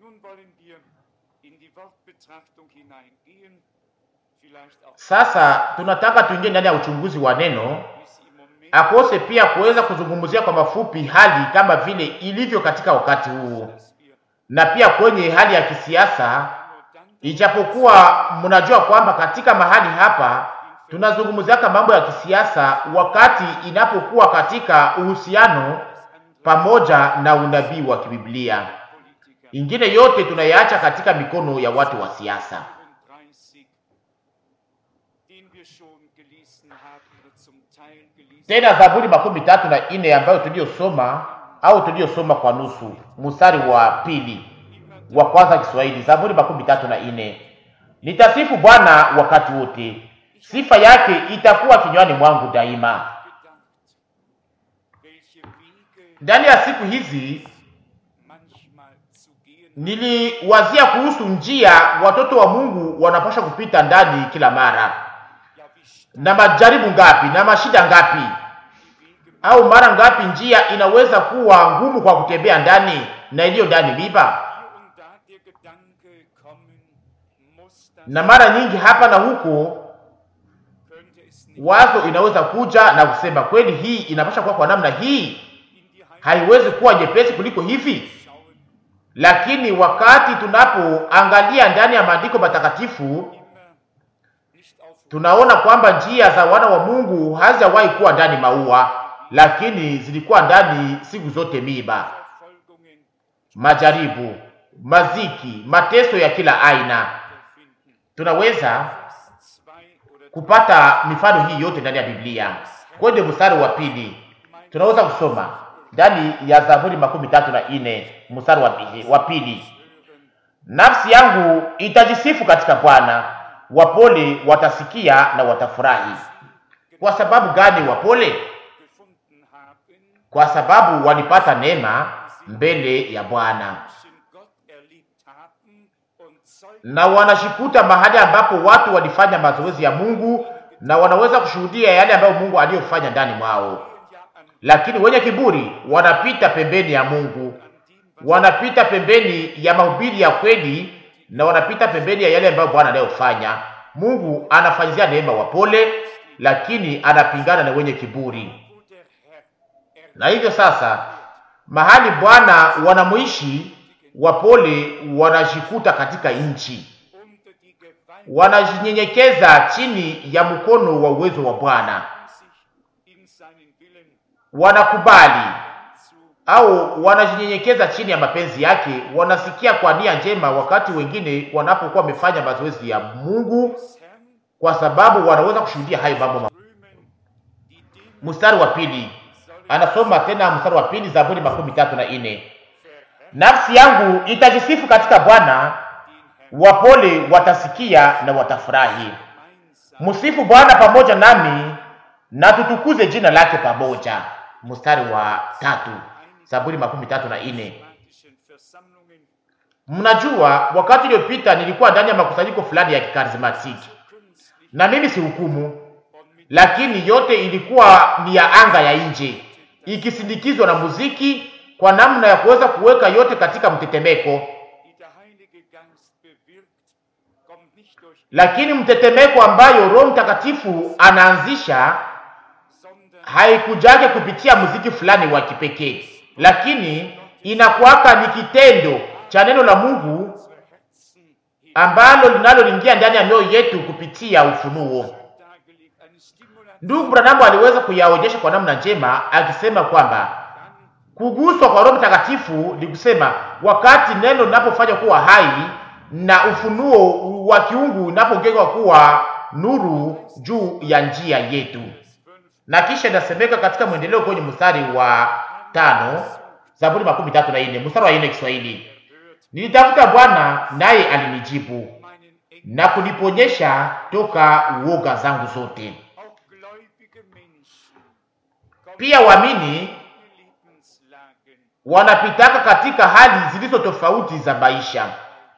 Nun wollen wir in die Wortbetrachtung hineingehen, vielleicht auch Sasa tunataka tuingie ndani ya uchunguzi wa neno, wie es im Moment akose pia kuweza kuzungumzia kwa mafupi hali kama vile ilivyo katika wakati huu, dass wir na pia kwenye hali ya kisiasa, nur dann ijapokuwa mnajua kwamba katika mahali hapa tunazungumziaka mambo ya kisiasa wakati inapokuwa katika uhusiano pamoja na unabii wa kibiblia. Politiker Ingine yote tunayaacha katika mikono ya watu wa siasa. 34, den wir schon gelesen haben oder zum Teil gelesen Tena Zaburi makumi tatu na ine ambayo tuliyosoma au tuliyosoma kwa nusu, mstari wa pili wa kwanza Kiswahili. Zaburi makumi tatu na ine nitasifu Bwana wakati wote, sifa yake itakuwa kinywani mwangu daima. gedacht, welche Wege Ndani ya siku hizi manchmal zu gehen niliwazia kuhusu njia watoto wa Mungu wanapaswa kupita ndani kila mara, ja wie steil na majaribu ngapi na mashida ngapi, die Wege au mara ngapi njia inaweza kuwa ngumu kwa kutembea ndani na iliyo ndani miba, hier und da der Gedanke kommen, muss das, na mara nyingi hapa na huko könnte es nicht wazo inaweza kuja na kusema kweli, hii inapaswa kuwa kwa namna hii, in die Heilung haiwezi kuwa nyepesi kuliko hivi. schauen, Lakini wakati tunapoangalia ndani ya maandiko matakatifu immer nicht auf tunaona kwamba njia za wana wa Mungu hazijawahi kuwa ndani maua, lakini zilikuwa ndani siku zote miba, Verfolgungen majaribu, maziki, mateso ya kila aina. finden. Tunaweza Vers zwei oder kupata mifano hii yote ndani ya Biblia. Kwenye mstari wa pili tunaweza kusoma ndani ya Zaburi makumi tatu na ine mstari wa pili, wa pili nafsi yangu itajisifu katika Bwana, wapole watasikia na watafurahi. Kwa sababu gani wapole? gefunden haben, Kwa sababu walipata neema mbele ya Bwana Menschen Gott erlebt haben und Zeugnis na wanashikuta mahali ambapo watu walifanya mazoezi ya Mungu na wanaweza kushuhudia yale ambayo Mungu aliyofanya ndani mwao. ja an, Lakini wenye kiburi wanapita pembeni ya Mungu, an dem, was wanapita pembeni ya mahubiri ya kweli, na wanapita pembeni ya yale ambayo Bwana anayofanya. Mungu anafanyizia neema wapole, lakini anapingana na wenye kiburi. wo der Herr erlebt Na hivyo sasa, mahali Bwana wanamuishi wapole, wanajikuta katika nchi, unter die Gewalt wanajinyenyekeza chini ya mkono wa uwezo wa Bwana, sich in seinen Willen wanakubali zu au wanajinyenyekeza chini ya mapenzi yake, wanasikia kwa nia njema, wakati wengine wanapokuwa wamefanya mazoezi ya Mungu, des Herrn kwa sababu wanaweza kushuhudia hayo mambo. ma- rühmen, die dem Mstari wa pili anasoma tena, mstari wa pili Zaburi makumi tatu na ine verherrlichen nafsi yangu itajisifu katika Bwana, Herrn wapole watasikia na watafurahi. gemeinsam Msifu Bwana pamoja nami na tutukuze jina lake pamoja. Mstari wa tatu Zaburi makumi tatu na ine charismatischen Versammlungen Mnajua, wakati uliopita nilikuwa ndani ya makusanyiko fulani ya kikarismatiki, künstlich na mimi si hukumu, und mit lakini yote ilikuwa ni ya anga ya nje, ikisindikizwa na muziki kwa namna ya kuweza kuweka yote katika mtetemeko. die der Heilige Geist bewirkt, kommt nicht durch Lakini mtetemeko ambayo Roho Mtakatifu anaanzisha sondern haikujake kupitia muziki fulani wa kipekee, lakini inakuwaka ni kitendo cha neno la Mungu unsere Herzen hin ambalo linaloingia ndani ya mioyo yetu kupitia ufunuo. dargelegt, eine Stimulation Ndugu Branham aliweza kuyaonyesha kwa namna njema akisema kwamba kuguswa kwa Roho Mtakatifu ni kusema wakati neno linapofanywa kuwa hai na ufunuo wa kiungu unapogeuka kuwa nuru juu ya njia yetu. Na kisha inasemeka katika mwendeleo kwenye mstari wa tano Zaburi makumi tatu na nne mstari wa nne Kiswahili, nilitafuta Bwana naye alinijibu meinen Enkel, na kuniponyesha toka uoga zangu zote. auch gläubige Menschen, kommen Pia waamini in Lebenslagen wanapitaka katika hali zilizo tofauti za maisha,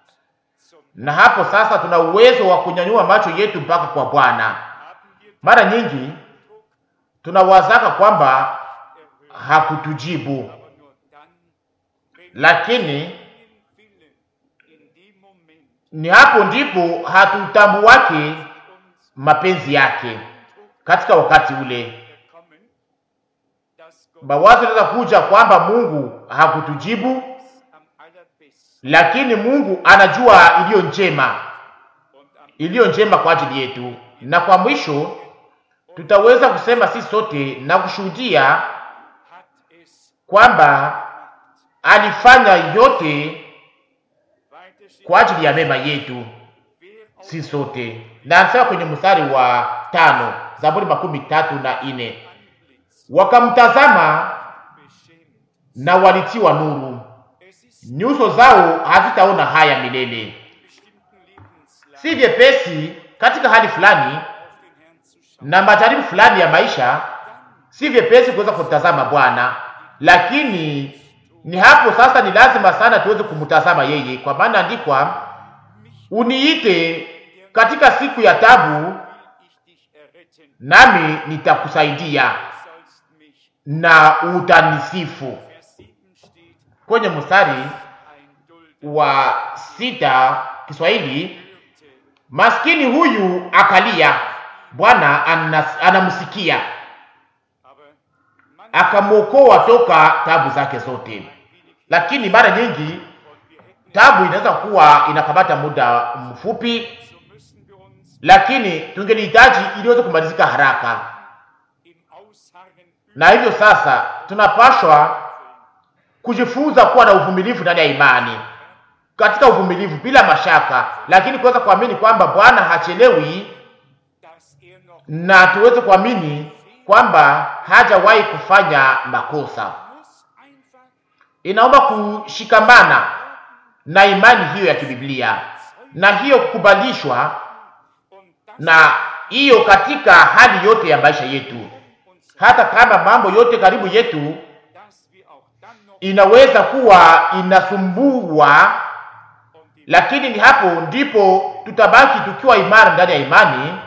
zum na hapo sasa tuna uwezo wa kunyanyua macho yetu mpaka kwa Bwana. haben wir Mara nyingi tunawazaka kwamba hakutujibu, aber nur dann, wenn lakini wir den Willen ni hapo ndipo hatutambuwake mapenzi yake katika wakati ule. gekommen, dass Gott Mawazo yanaweza kuja kwamba Mungu hakutujibu, am allerbesten lakini Mungu anajua iliyo njema, und am iliyo njema kwa ajili yetu. Na kwa mwisho tutaweza kusema sisi sote na kushuhudia hat es kwamba alifanya yote weiter steht, kwa ajili ya mema yetu wer auf si sote. Na anasema kwenye mstari wa tano, Zaburi makumi tatu na ine, Antlitz wakamtazama beschämt. na walitiwa nuru, Es ist nyuso zao hazitaona haya milele. in bestimmten Lebenslagen Si vyepesi katika hali fulani auf den Herrn zu schauen. na majaribu fulani ya maisha, si vyepesi kuweza kutazama Bwana, lakini ni hapo sasa ni lazima sana tuweze kumtazama yeye, kwa maana andikwa, uniite katika siku ya tabu, Will ich dich erretten, nami nitakusaidia du sollst mich. na utanisifu. Vers 7 steht, Kwenye mstari ein Dulder wa sita Kiswahili, hörte, maskini huyu akalia, Bwana anas- anamsikia aber man akamwokoa toka tabu zake zote. wenig Lakini mara nyingi und wir hätten tabu inaweza kuwa inakamata muda mfupi, so müssen wir uns lakini tungelihitaji iliweze kumalizika haraka, im Ausharren na hivyo sasa tunapashwa kujifunza kuwa na uvumilivu ndani ya imani, katika uvumilivu bila mashaka, lakini kuweza kuamini kwamba Bwana hachelewi, dass er noch na tuweze kuamini kwamba hajawahi kufanya makosa. muss einfach Inaomba kushikamana na imani hiyo ya kibiblia na hiyo kukubalishwa und das na hiyo katika hali yote ya maisha yetu, uns, hata kama mambo yote karibu yetu dass wir auch dann noch inaweza kuwa inasumbua, und die lakini ni hapo ndipo tutabaki tukiwa imara ndani ya imani Vers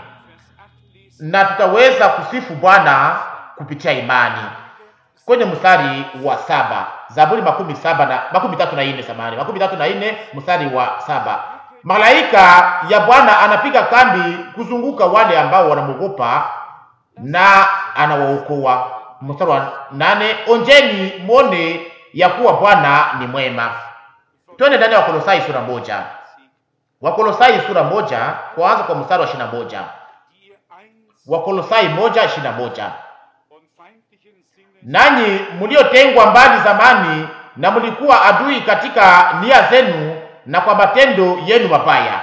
8 lesen, na tutaweza kusifu Bwana kupitia imani. Kwenye mstari wa saba Zaburi makumi saba na makumi tatu na nne samani makumi tatu na nne mstari wa saba malaika ya Bwana anapiga kambi kuzunguka wale ambao wanamwogopa na anawaokoa. Mstari wa nane onjeni mwone ya kuwa Bwana ni mwema. Twende ndani ya Wakolosai sura moja Wakolosai sura moja kuanza kwa mstari wa ishirini na moja die ihr einst Wakolosai moja ishirini na moja und feindlichen Sinnes nanyi mliotengwa mbali zamani na mlikuwa adui katika nia zenu na kwa matendo yenu mabaya,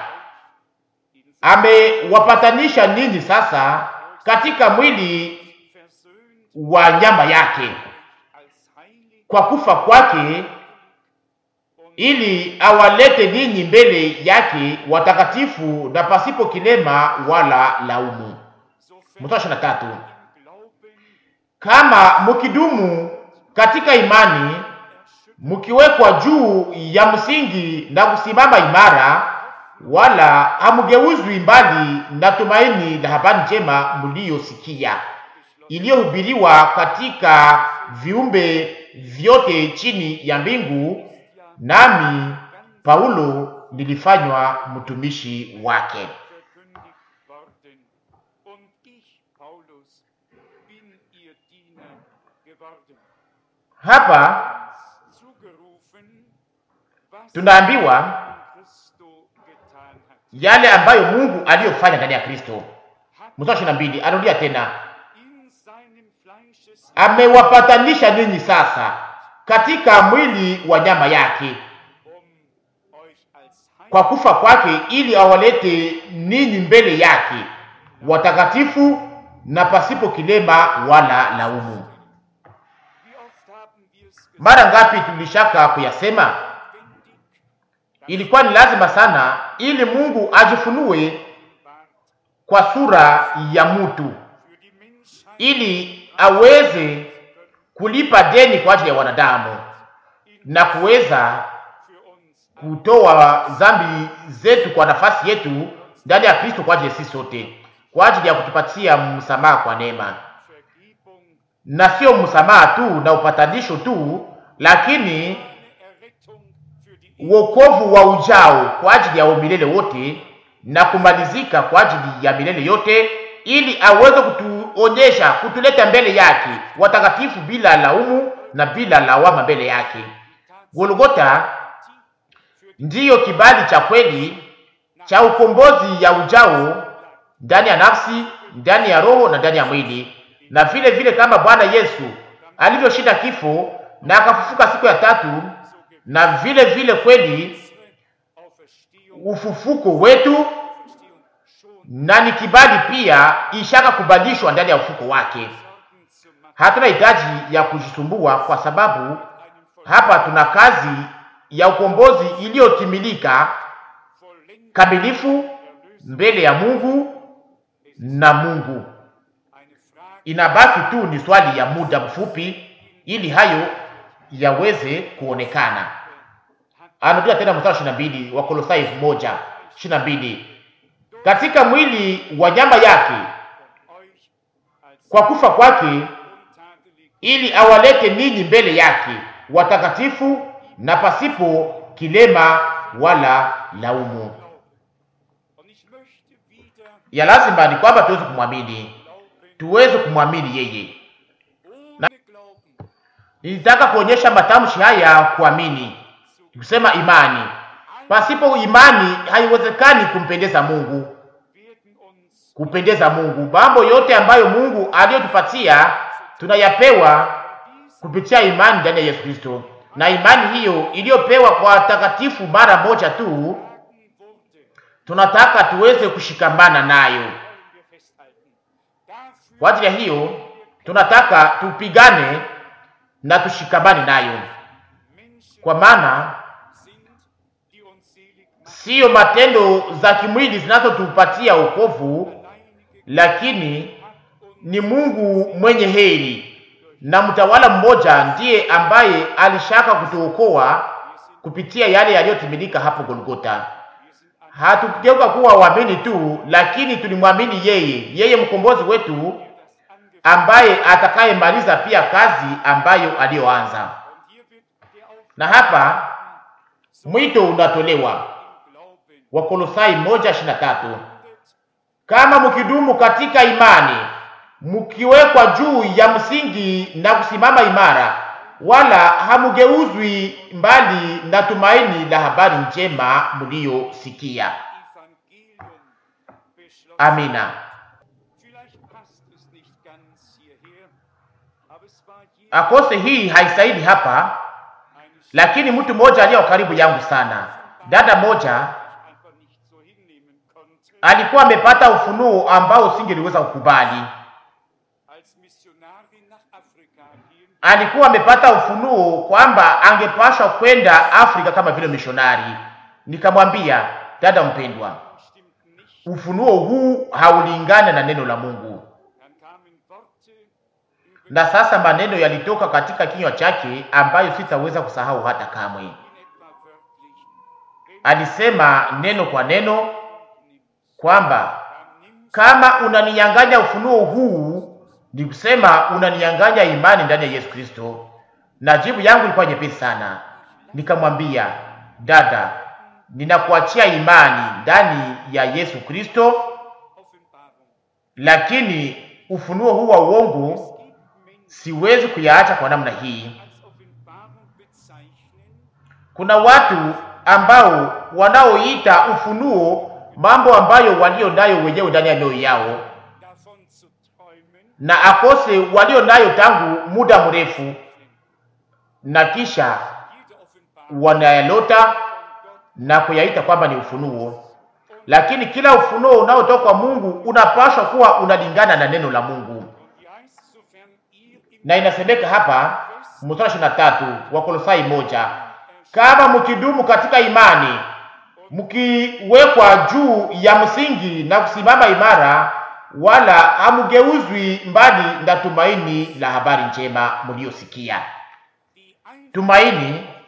in amewapatanisha ninyi sasa katika mwili versöhnt wa nyama yake als heilig kwa kufa kwake, und ili awalete ninyi mbele yake watakatifu na pasipo kilema wala laumu. sofern Mstari ishirini na tatu im Glauben kama mkidumu katika imani erschüttert mkiwekwa juu ya msingi na kusimama imara, wala hamgeuzwi mbali na tumaini la habari njema mliyosikia, iliyohubiriwa katika viumbe vyote chini ya mbingu, nami Paulo nilifanywa mtumishi wake. verkündigt worden. Und ich, Paulus, bin ihr Diener geworden. Hapa Uns zugerufen, was tunaambiwa in Christo getan hat. yale ambayo Mungu aliyofanya ndani ya Kristo. Hat Mstari ishirini na mbili arudia tena in seinem Fleisches amewapatanisha ninyi sasa katika mwili wa nyama yake um euch als kwa Heilig kufa kwake, ili awalete ninyi mbele yake watakatifu na pasipo kilema wala laumu. Wie oft haben wir es gesagt, Mara ngapi tulishaka kuyasema? notwendig, Ilikuwa ni lazima sana, ili Mungu ajifunue wart kwa sura ya mtu, für die Menschheit ili aweze kulipa deni kwa ajili ya wanadamu na kuweza für uns kutoa dhambi zetu kwa nafasi yetu ndani ya Kristo kwa ajili ya sisi sote, kwa ajili ya kutupatia msamaha kwa neema, Vergebung, na sio msamaha tu na upatanisho tu, lakini eine Errettung für die wokovu wa ujao kwa ajili ya umilele wote na kumalizika kwa ajili ya milele yote, ili aweze kutuonyesha, kutuleta mbele yake watakatifu bila laumu na bila lawama mbele yake. Golgota ndiyo kibali cha kweli cha ukombozi ya ujao ndani ya nafsi, ndani ya roho na ndani ya mwili, na vile vile kama Bwana Yesu alivyoshinda kifo na akafufuka siku ya tatu, na vile vile kweli ufufuko wetu na ni kibali pia ishaka kubalishwa ndani ya ufuko wake. Hatuna hitaji ya kujisumbua, kwa sababu hapa tuna kazi ya ukombozi iliyotimilika kamilifu mbele ya Mungu na Mungu. Inabaki tu ni swali ya muda mfupi ili hayo yaweze kuonekana. Anarudia tena mstari ishirini na mbili wa Kolosai moja ishirini na mbili katika mwili wa nyama yake kwa kufa kwake, ili awalete ninyi mbele yake watakatifu na pasipo kilema wala laumu. Ya lazima ni kwamba tuweze kumwamini, tuweze kumwamini yeye. Na nilitaka kuonyesha matamshi haya kuamini, kusema imani. Pasipo imani haiwezekani kumpendeza Mungu, kupendeza Mungu. Mambo yote ambayo Mungu aliyotupatia tunayapewa kupitia imani ndani ya Yesu Kristo, na imani hiyo iliyopewa kwa watakatifu mara moja tu, tunataka tuweze kushikamana nayo. Kwa ajili ya hiyo, tunataka tupigane na tushikamane nayo, kwa maana siyo matendo za kimwili zinazotupatia wokovu, lakini ni Mungu mwenye heri na mtawala mmoja ndiye ambaye alishaka kutuokoa kupitia yale yaliyotimilika hapo Golgota. Hatukugeuka kuwa waamini tu, lakini tulimwamini yeye, yeye mkombozi wetu, ambaye atakayemaliza pia kazi ambayo aliyoanza. Na hapa mwito unatolewa Wakolosai moja ishirini na tatu kama mkidumu katika imani mkiwekwa juu ya msingi na kusimama imara, wala hamugeuzwi mbali na tumaini la habari njema mliyosikia. Amina. Akose hii haistahili hapa, lakini mtu mmoja aliye karibu yangu sana, dada moja alikuwa amepata ufunuo ambao usingeliweza kukubali. Alikuwa amepata ufunuo kwamba angepashwa kwenda Afrika kama vile mishonari. Nikamwambia, dada mpendwa, ufunuo huu haulingani na neno la Mungu. Na sasa maneno yalitoka katika kinywa chake ambayo sitaweza kusahau hata kamwe. Alisema neno kwa neno kwamba kama unaninyang'anya ufunuo huu, ni kusema unaninyang'anya imani ndani ya Yesu Kristo. Na jibu yangu ilikuwa nyepesi sana, nikamwambia dada, ninakuachia imani ndani ya Yesu Kristo, lakini ufunuo huu wa uongo siwezi kuyaacha kwa namna hii. Kuna watu ambao wanaoita ufunuo mambo ambayo walio nayo wenyewe ndani ya mioyo yao na akose walio nayo tangu muda mrefu, na kisha wanayalota na kuyaita kwamba ni ufunuo. Lakini kila ufunuo unaotoka kwa Mungu unapaswa kuwa unalingana na neno la Mungu, na inasemeka hapa mstari ishirini na tatu wa Kolosai moja, kama mkidumu katika imani mkiwekwa juu ya msingi na kusimama imara, wala hamugeuzwi mbali na tumaini la habari njema mliyosikia. Tumaini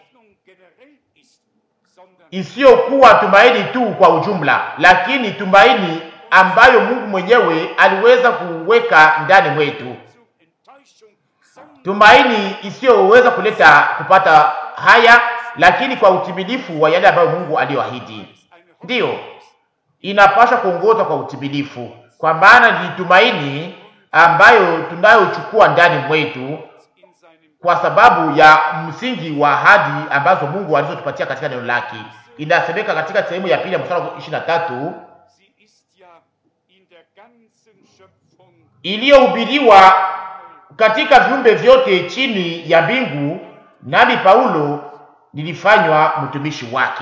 isiyokuwa tumaini tu kwa ujumla, lakini tumaini ambayo Mungu mwenyewe aliweza kuweka ndani mwetu, tumaini isiyoweza kuleta kupata haya lakini kwa utimilifu wa yale ambayo Mungu aliyoahidi. eine Ndiyo, Hoffnung inapaswa kuongozwa kwa utimilifu, kwa maana ni tumaini ambayo tunayochukua ndani mwetu in seinem kwa sababu ya msingi wa ahadi ambazo Mungu alizotupatia katika neno lake. Inasemeka katika sehemu ya pili ya mstari wa 23 Sie ist ja in der ganzen Schöpfung iliyohubiriwa katika viumbe vyote chini ya mbingu, nami Paulo nilifanywa mtumishi wake.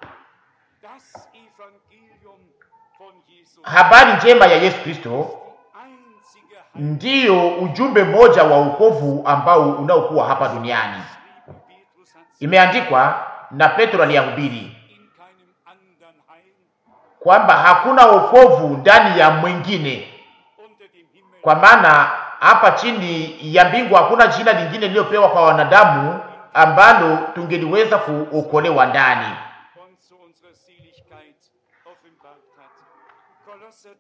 das Evangelium von Jesus. Habari njema ya Yesu Kristo Einzige ndiyo ujumbe mmoja wa wokovu ambao unaokuwa hapa duniani. Heilige Petrus hat sie Imeandikwa na Petro aliyahubiri in keinem anderen Heil kwamba hakuna wokovu ndani ya mwingine, unter dem Himmel kwa maana hapa chini ya mbingu hakuna jina lingine lililopewa kwa wanadamu ambalo tungeliweza kuokolewa ndani. und zu unserer Seligkeit offenbart hat. Kolosser 3,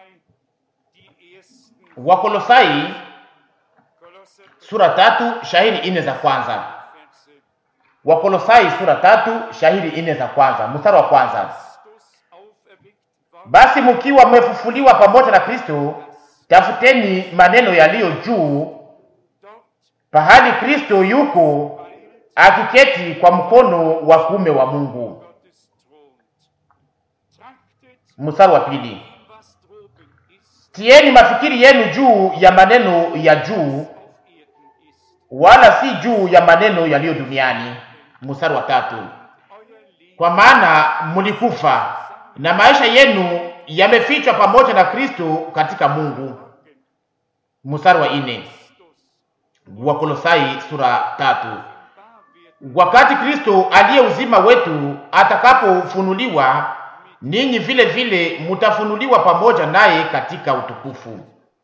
die ersten Wakolosai Kolosser 3 sura tatu shahiri ine za kwanza. Verse. Wakolosai sura tatu shahiri ine za kwanza, mstari wa kwanza. Christus auferweckt war, Basi mkiwa mmefufuliwa pamoja na Kristo, tafuteni maneno yaliyo juu, dort pahali Kristo yuko weilt akiketi kwa mkono wa kuume wa Mungu. Gottes thront. Trachtet Mstari wa pili. ihm, was droben ist, Tieni mafikiri yenu juu ya maneno ya juu, auf Erden ist. wala si juu ya maneno yaliyo duniani. Mstari wa tatu. Euer Leben Kwa maana mlikufa na maisha yenu yamefichwa pamoja na Kristo katika Mungu. Mstari wa ine. Christus Wakolosai sura tatu. wahr wird, Wakati Kristo aliye uzima wetu atakapofunuliwa, ninyi vile vile mutafunuliwa pamoja naye katika utukufu.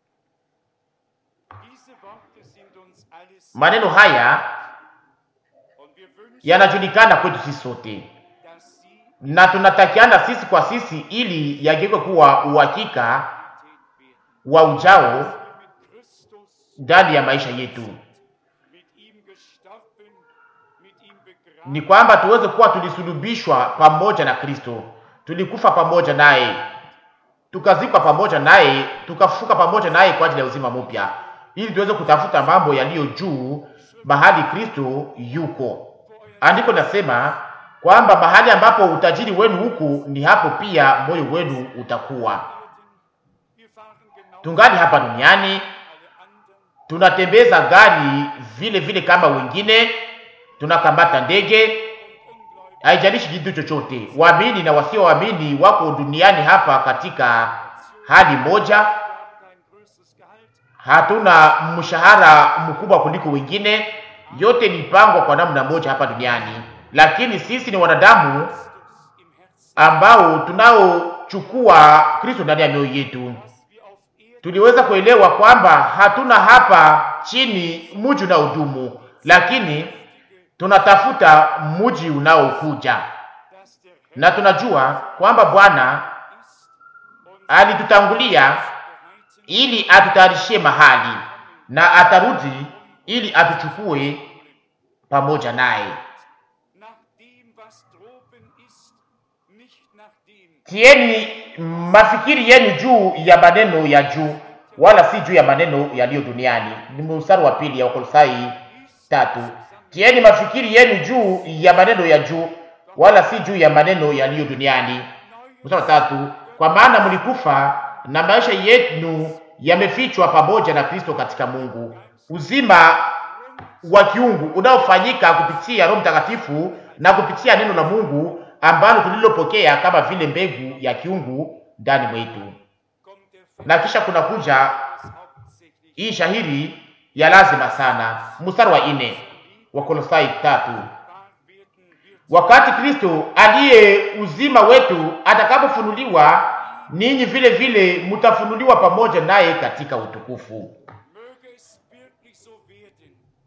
diese Worte sind uns alles Maneno haya und wir wünschen, yanajulikana kwetu sisi sote, dass sie na tunatakiana sisi kwa sisi ili yageuke kuwa uhakika Realität werden. wa ujao Wir mit Christus, ndani ya maisha yetu, mit ihm gestorben, mit ihm begraben, ni kwamba tuweze kuwa tulisulubishwa pamoja na Kristo, tulikufa pamoja naye, tukazikwa pamoja naye, tukafufuka pamoja naye kwa ajili ya uzima mpya, ili tuweze kutafuta mambo yaliyo juu, mahali Kristo yuko. Andiko nasema kwamba mahali ambapo utajiri wenu huku, ni hapo pia moyo wenu utakuwa. wir fahren genau Tungali hapa duniani, alle anderen, tunatembeza gari vile vile kama wengine, tunakamata ndege, ungläubig haijalishi kitu chochote. Waamini na wasioamini wako duniani hapa katika hali moja. haben kein größeres Gehalt, Hatuna mshahara mkubwa kuliko wengine, yote ni pangwa kwa namna moja hapa duniani, lakini sisi ni wanadamu Christus im Herzen, ambao tunaochukua Kristo ndani ya mioyo yetu. dass wir auf Erden Tuliweza kuelewa kwamba hatuna hapa chini mji unaodumu, lakini tunatafuta mji unaokuja, dass der Herr na tunajua kwamba Bwana ist und alitutangulia bereiten ili atutayarishie mahali na atarudi ili atuchukue pamoja naye. nach dem, was droben ist, nicht nach dem, Tieni mafikiri yenu juu ya maneno ya juu, wala si juu ya maneno yaliyo duniani. Ni mstari wa pili ya Wakolosai tatu. Tieni mafikiri yenu juu ya maneno ya juu, wala si juu ya maneno yaliyo duniani. Mstari wa tatu. Kwa maana mlikufa na maisha yenu yamefichwa pamoja na Kristo katika Mungu. Uzima wa kiungu unaofanyika kupitia Roho Mtakatifu na kupitia neno la Mungu ambalo tulilopokea kama vile mbegu ya kiungu ndani mwetu. kommt der Na kisha kuna kuja Vers hauptsächlich hii shahiri ya lazima sana, mstari wa ine wa Kolosai tatu. wahr werden wird. Wakati Kristo aliye uzima wetu atakapofunuliwa, ninyi vile vile mtafunuliwa pamoja naye katika utukufu. Möge es wirklich so werden,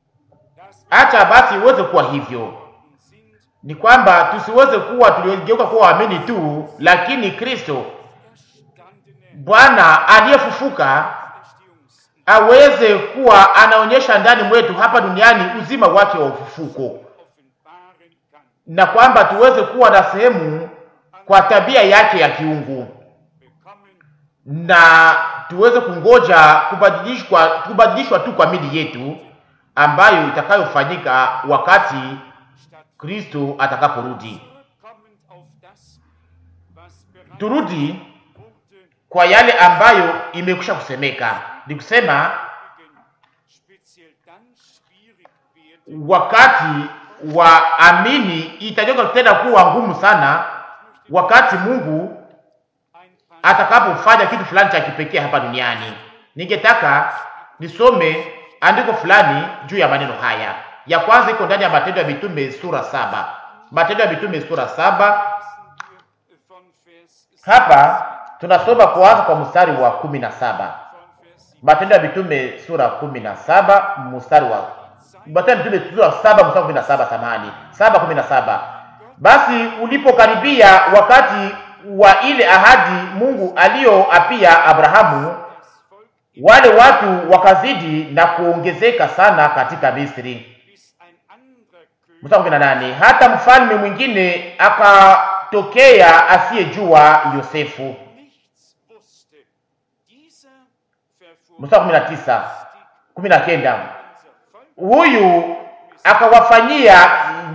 dass Acha basi iweze kuwa hivyo, wir sind, ni kwamba tusiweze kuwa tuligeuka kuwa waamini tu, lakini Kristo erstandene Bwana aliyefufuka Erstehungs- aweze kuwa anaonyesha ndani mwetu hapa duniani uzima wake wa ufufuko, offenbaren kann. na kwamba tuweze kuwa na sehemu kwa tabia yake ya kiungu bekommen, na tuweze kungoja kubadilishwa kubadilishwa tu kwa mili yetu ambayo itakayofanyika wakati statt Kristo atakaporudi. zurückkommend auf das, was bereits Turudi wurde, kwa yale ambayo imekwisha kusemeka, ni kusema übrigens speziell dann schwierig wird, wakati wa amini itageuka tena kuwa ngumu sana, wakati Mungu ein paar atakapofanya kitu fulani cha kipekee hapa duniani. Ningetaka nisome andiko fulani juu ya maneno haya. Ya kwanza iko ndani ya Matendo ya Mitume sura saba. Matendo ya Mitume sura saba. lesen wir von Vers Hapa tunasoma kuanza kwa mstari wa kumi na saba. von Vers 7. Matendo ya Mitume sura kumi na saba mstari wa Matendo ya Mitume sura saba mstari wa kumi na saba samahani, saba kumi na saba. Basi ulipokaribia wakati wa ile ahadi Mungu aliyoapia Abrahamu, Das Volk wale watu wakazidi na kuongezeka sana katika Misri. bis ein anderer König Mstari wa kumi na nane. Hata mfalme mwingine akatokea asiyejua Yosefu. nichts wusste. Dieser verfuhr Mstari wa kumi na tisa, kumi na kenda. unser Volk huyu akawafanyia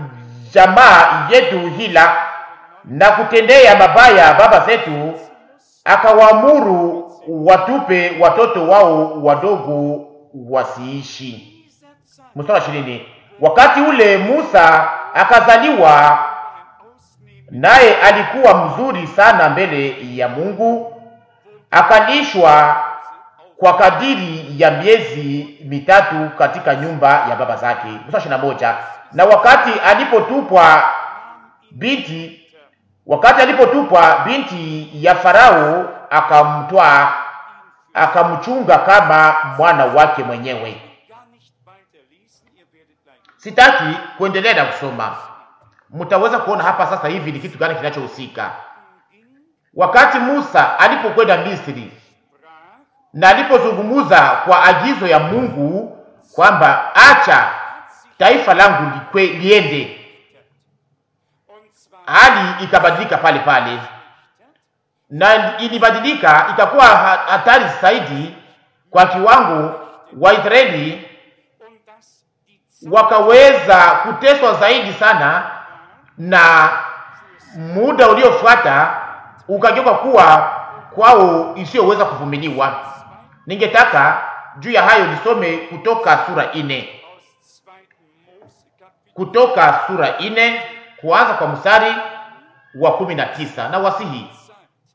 jamaa yetu hila na kutendea mabaya baba zetu, akawaamuru watupe watoto wao wadogo wasiishi. dieser Zeit Mstari wa ishirini. Wakati ule Musa akazaliwa, ein Ausnehmen naye alikuwa mzuri sana mbele ya Mungu, akalishwa kwa kadiri ya miezi mitatu katika nyumba ya baba zake. Mstari ishirini na moja. Na wakati alipotupwa binti, wakati alipotupwa binti ya Farao, akamtwaa akamchunga kama mwana wake mwenyewe. gar nicht weiter lesen. Ihr werdet gleich Sitaki kuendelea na kusoma, mtaweza kuona hapa sasa hivi ni kitu gani kinachohusika. ging, Wakati Musa alipokwenda Misri brach na alipozungumuza kwa agizo ya Mungu kwamba acha taifa langu likwe, liende, und zwar hali ikabadilika pale pale, na ilibadilika ikakuwa ha- hatari zaidi kwa kiwango Waisraeli und dass die Zeit wakaweza kuteswa zaidi sana, na muda uliofuata ukageuka kuwa kwao isiyoweza kuvumiliwa. Ningetaka juu ya hayo nisome kutoka sura ine, aus 2. Mose Kapitel kutoka sura ine kuanza kwa mstari wa kumi na tisa na wasihi sagt,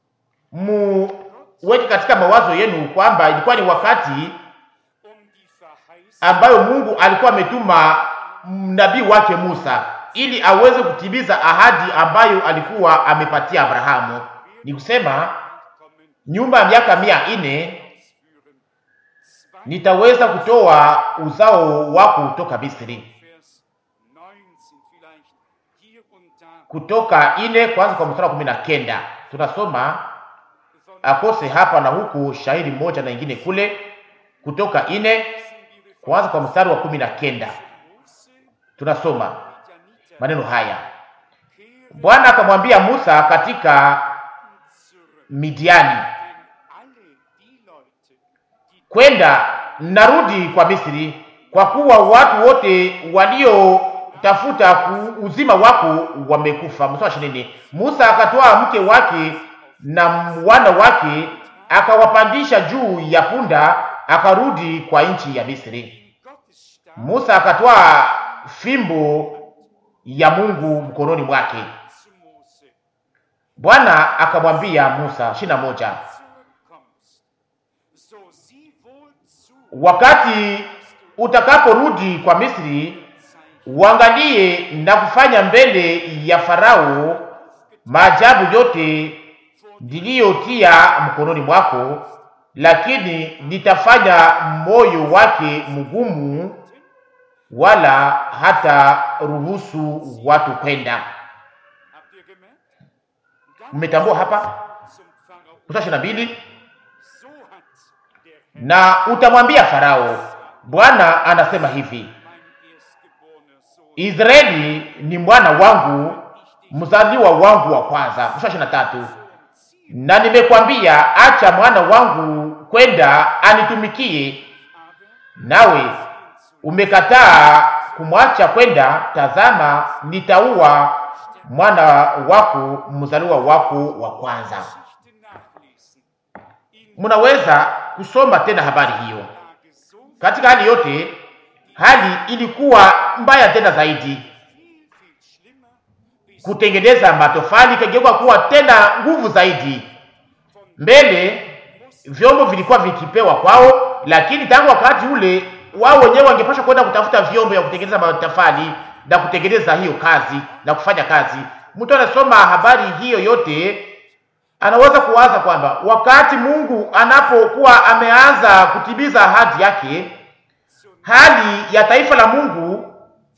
muweke katika mawazo yenu kwamba ilikuwa ni wakati um die Verheißung ambayo Mungu alikuwa ametuma nabii wake Musa ili aweze kutimiza ahadi ambayo alikuwa amepatia Abrahamu. Ni kusema kommen nyumba ya miaka mia nne ausführen. Zwei nitaweza kutoa uzao wako kutoka Misri. Vers 19 vielleicht hier und da Kutoka ine kwanza kwa mstari wa kumi na kenda tunasoma von akose hapa na huku shahidi moja na ingine kule. Kutoka ine kwanza kwa mstari wa kumi na kenda Mose tunasoma Midianiter maneno haya: kehren Bwana akamwambia Musa katika zurück, Midiani, denn alle die Leute, die kwenda narudi kwa Misri, kwa kuwa watu wote waliotafuta ku- uzima wako wamekufa. Mstari wa ishirini. Musa akatoa mke wake na wana wake akawapandisha juu ya punda, akarudi kwa nchi ya Misri. Gottes Stab Musa akatoa fimbo ya Mungu mkononi mwake. zu Mose Bwana akamwambia Musa, ishirini na moja, zurückkommst, so sieh wohl zu, wakati utakaporudi kwa Misri, Zeichen uangalie na kufanya mbele ya Farao maajabu yote niliyotia mkononi mwako, lakini nitafanya moyo wake mgumu, wala hata ruhusu watu kwenda. Habt ihr gemerkt? Dann Mmetambua hapa zum Pharao. mstari ishirini na mbili So hat der Herr, na utamwambia Farao, Bwana anasema hivi, mein erstgeborener Sohn, Israeli ni mwana wangu, mzaliwa wangu wa kwanza. Mstari ishirini na tatu na nimekwambia, acha mwana wangu kwenda anitumikie, nawe umekataa kumwacha kwenda. Tazama, nitaua mwana wako, mzaliwa wako wa kwanza. Mnaweza kusoma tena habari hiyo. Katika hali yote, hali ilikuwa mbaya tena zaidi. Kutengeneza matofali ikageuka kuwa tena nguvu zaidi. Mbele vyombo vilikuwa vikipewa kwao, lakini tangu wakati ule wao wenyewe wangepasha kwenda kutafuta vyombo ya kutengeneza matofali na kutengeneza hiyo kazi na kufanya kazi. Mtu anasoma habari hiyo yote anaweza kuwaza kwamba wakati Mungu anapokuwa ameanza kutimiza ahadi yake, hali ya taifa la Mungu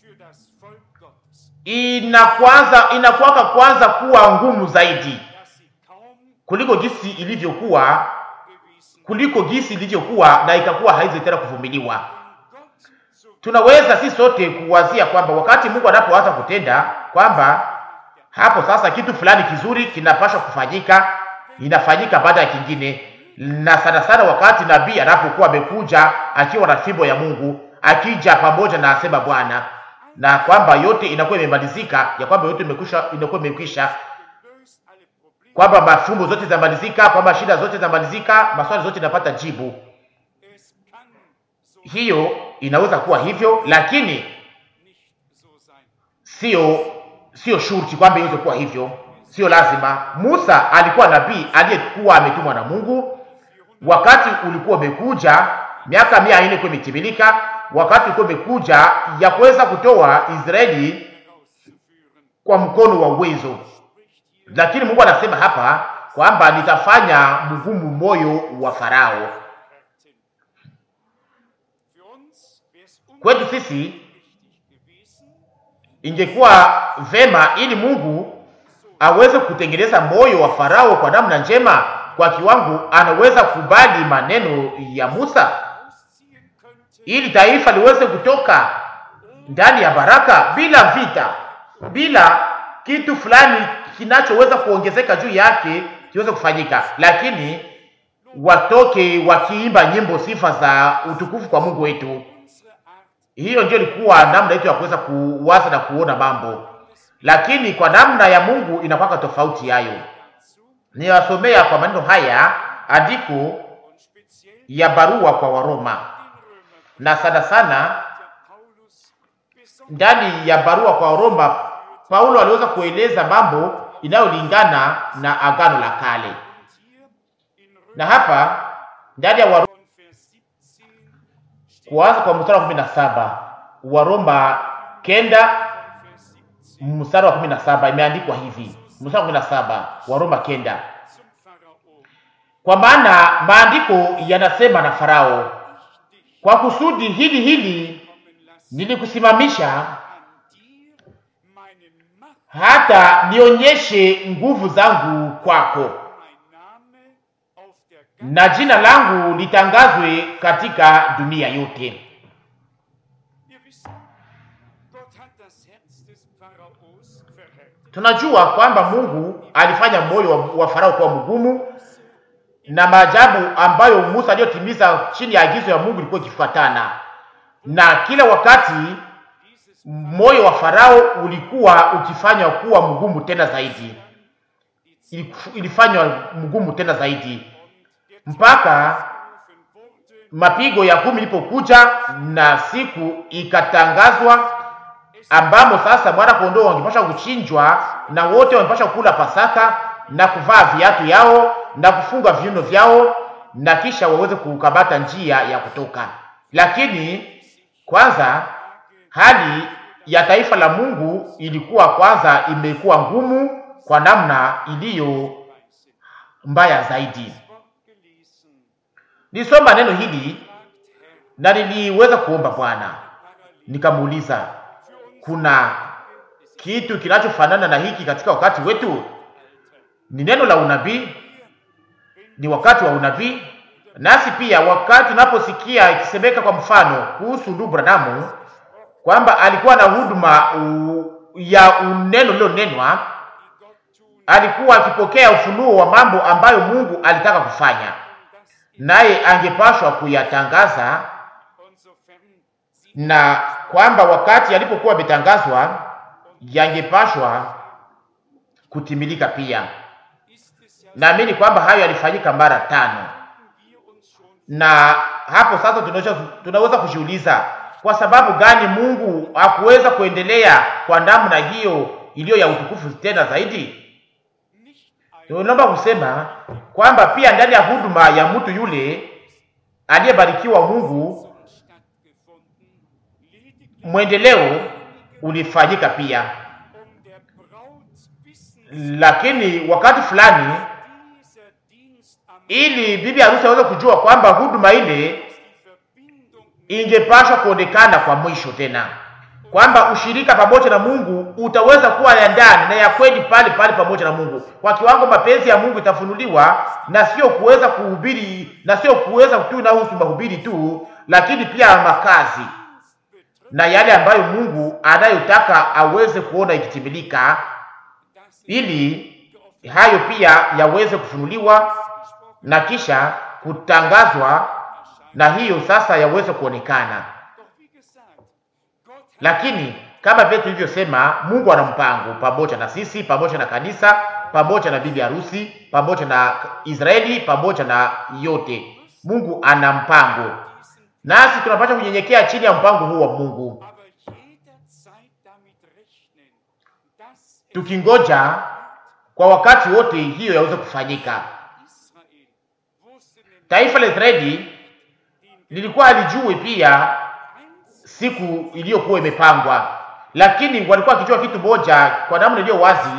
inakwanza inakuwaka kwanza kuwa ngumu zaidi kuliko jinsi ilivyokuwa kuliko jinsi ilivyokuwa na ikakuwa haizi tena kuvumiliwa. Tunaweza si sote kuwazia kwamba wakati Mungu anapoanza kutenda kwamba hapo sasa kitu fulani kizuri kinapaswa kufanyika, inafanyika baada ya kingine, na sana sana wakati nabii anapokuwa amekuja akiwa na fimbo ya Mungu, akija pamoja na asema Bwana, na kwamba yote inakuwa imemalizika, ya kwamba yote imekwisha, inakuwa imekwisha, kwamba mafumbo zote zinamalizika, kwamba shida zote zinamalizika, maswali zote inapata jibu. Hiyo inaweza kuwa hivyo, lakini sio sio shurti kwamba iweze kuwa hivyo, sio lazima. Musa alikuwa nabii aliyekuwa ametumwa na Mungu. Wakati ulikuwa umekuja, miaka mia nne ilikuwa imetimilika, wakati ulikuwa umekuja ya kuweza kutoa Israeli kwa mkono wa uwezo, lakini Mungu anasema hapa kwamba nitafanya mgumu moyo wa Farao. Kwetu sisi ingekuwa vema ili Mungu aweze kutengeneza moyo wa Farao kwa namna njema, kwa kiwango anaweza kubali maneno ya Musa, ili taifa liweze kutoka ndani ya baraka bila vita, bila kitu fulani kinachoweza kuongezeka juu yake kiweze kufanyika, lakini watoke wakiimba nyimbo sifa za utukufu kwa Mungu wetu. Hiyo ndio ilikuwa namna yetu ya kuweza kuwaza na kuona mambo, lakini kwa namna ya Mungu inakuwa tofauti. Yayo niwasomea kwa maneno haya andiko ya barua kwa Waroma, na sana sana ndani ya barua kwa Waroma Paulo aliweza kueleza mambo inayolingana na agano la kale, na hapa ndani ya Waroma kuanza kwa mstari wa kumi na saba Waroma kenda mstari wa kumi na saba imeandikwa hivi, mstari wa kumi na saba Waroma kenda kwa maana maandiko yanasema na Farao, kwa kusudi hili hili nilikusimamisha hata nionyeshe nguvu zangu kwako, na jina langu litangazwe katika dunia yote. Tunajua kwamba Mungu alifanya moyo wa, wa Farao kuwa mgumu, na maajabu ambayo Musa aliyotimiza chini ya agizo ya Mungu ilikuwa ikifuatana, na kila wakati moyo wa Farao ulikuwa ukifanywa kuwa mgumu tena zaidi, ilifanywa mgumu tena zaidi mpaka mapigo ya kumi ilipokuja na siku ikatangazwa, ambamo sasa mwana kondoo wangepasha kuchinjwa na wote wangepasha kula Pasaka na kuvaa viatu yao na kufunga viuno vyao na kisha waweze kukamata njia ya kutoka. Lakini kwanza hali ya taifa la Mungu ilikuwa kwanza imekuwa ngumu kwa namna iliyo mbaya zaidi. Nilisoma neno hili na niliweza kuomba Bwana, nikamuuliza kuna kitu kinachofanana na hiki katika wakati wetu? Ni neno la unabii, ni wakati wa unabii. Nasi pia wakati tunaposikia ikisemeka kwa mfano kuhusu ndugu Branamu kwamba alikuwa na huduma u- ya uneno lilonenwa, die Gott tun, alikuwa akipokea ufunuo wa mambo ambayo Mungu alitaka kufanya, und das ist naye angepashwa kuyatangaza, und sofern sie na kwamba wakati yalipokuwa yametangazwa yangepashwa kutimilika pia. ist es ja, Naamini kwamba hayo yalifanyika mara tano, haben wir uns schon na hapo sasa tunaweza, tunaweza kujiuliza kwa sababu gani Mungu hakuweza kuendelea kwa namna hiyo iliyo ya utukufu tena zaidi. nicht ein Tunaomba kusema kwamba pia ndani ya huduma ya mtu yule aliyebarikiwa Mungu, stattgefunden, lediglich mwendeleo ulifanyika pia, um der Braut wissen, lakini wakati fulani, dieser Dienst am ili bibi harusi aweze kujua kwamba huduma ile die Verbindung ingepashwa kuonekana kwa mwisho tena, kwamba ushirika pamoja na Mungu utaweza kuwa ya ndani na ya kweli pale pale pamoja na Mungu, kwa kiwango mapenzi ya Mungu itafunuliwa, na sio kuweza kuhubiri na sio kuweza tu inahusu mahubiri tu, lakini pia makazi betrifft, na yale ambayo Mungu anayotaka aweze kuona ikitimilika, dass ili hayo pia yaweze kufunuliwa na kisha kutangazwa, na hiyo sasa yaweze kuonekana. Doch wie gesagt, Gott hat Lakini kama vile tulivyosema, Mungu ana mpango pamoja na sisi, pamoja na kanisa, pamoja na bibi harusi, pamoja na Israeli, pamoja na yote. Mungu ana mpango, diesen, nasi tunapaswa kunyenyekea chini ya mpango huu wa Mungu, aber jederzeit damit rechnen, dass es tukingoja kwa wakati wote hiyo yaweze kufanyika. Israel wusste nämlich Taifa la Israeli lilikuwa halijui pia eins, siku iliyokuwa imepangwa, lakini walikuwa wakijua kitu moja kwa namna iliyo wazi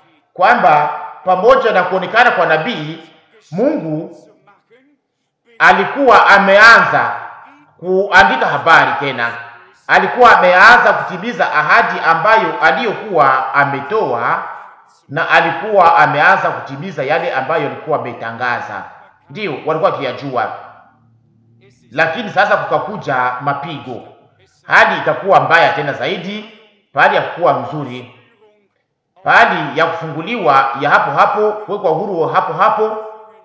kwamba pamoja na kuonekana kwa nabii Mungu zu machen, alikuwa ameanza kuandika habari tena, alikuwa ameanza kutimiza ahadi ambayo aliyokuwa ametoa, na alikuwa ameanza kutimiza yale ambayo alikuwa ametangaza. Ndiyo walikuwa wakiyajua, es ist lakini sasa kukakuja mapigo, hali ikakuwa mbaya tena zaidi, pahali ya kuwa mzuri, pahali ya kufunguliwa ya hapo hapo, kuwekwa huru hapo hapo,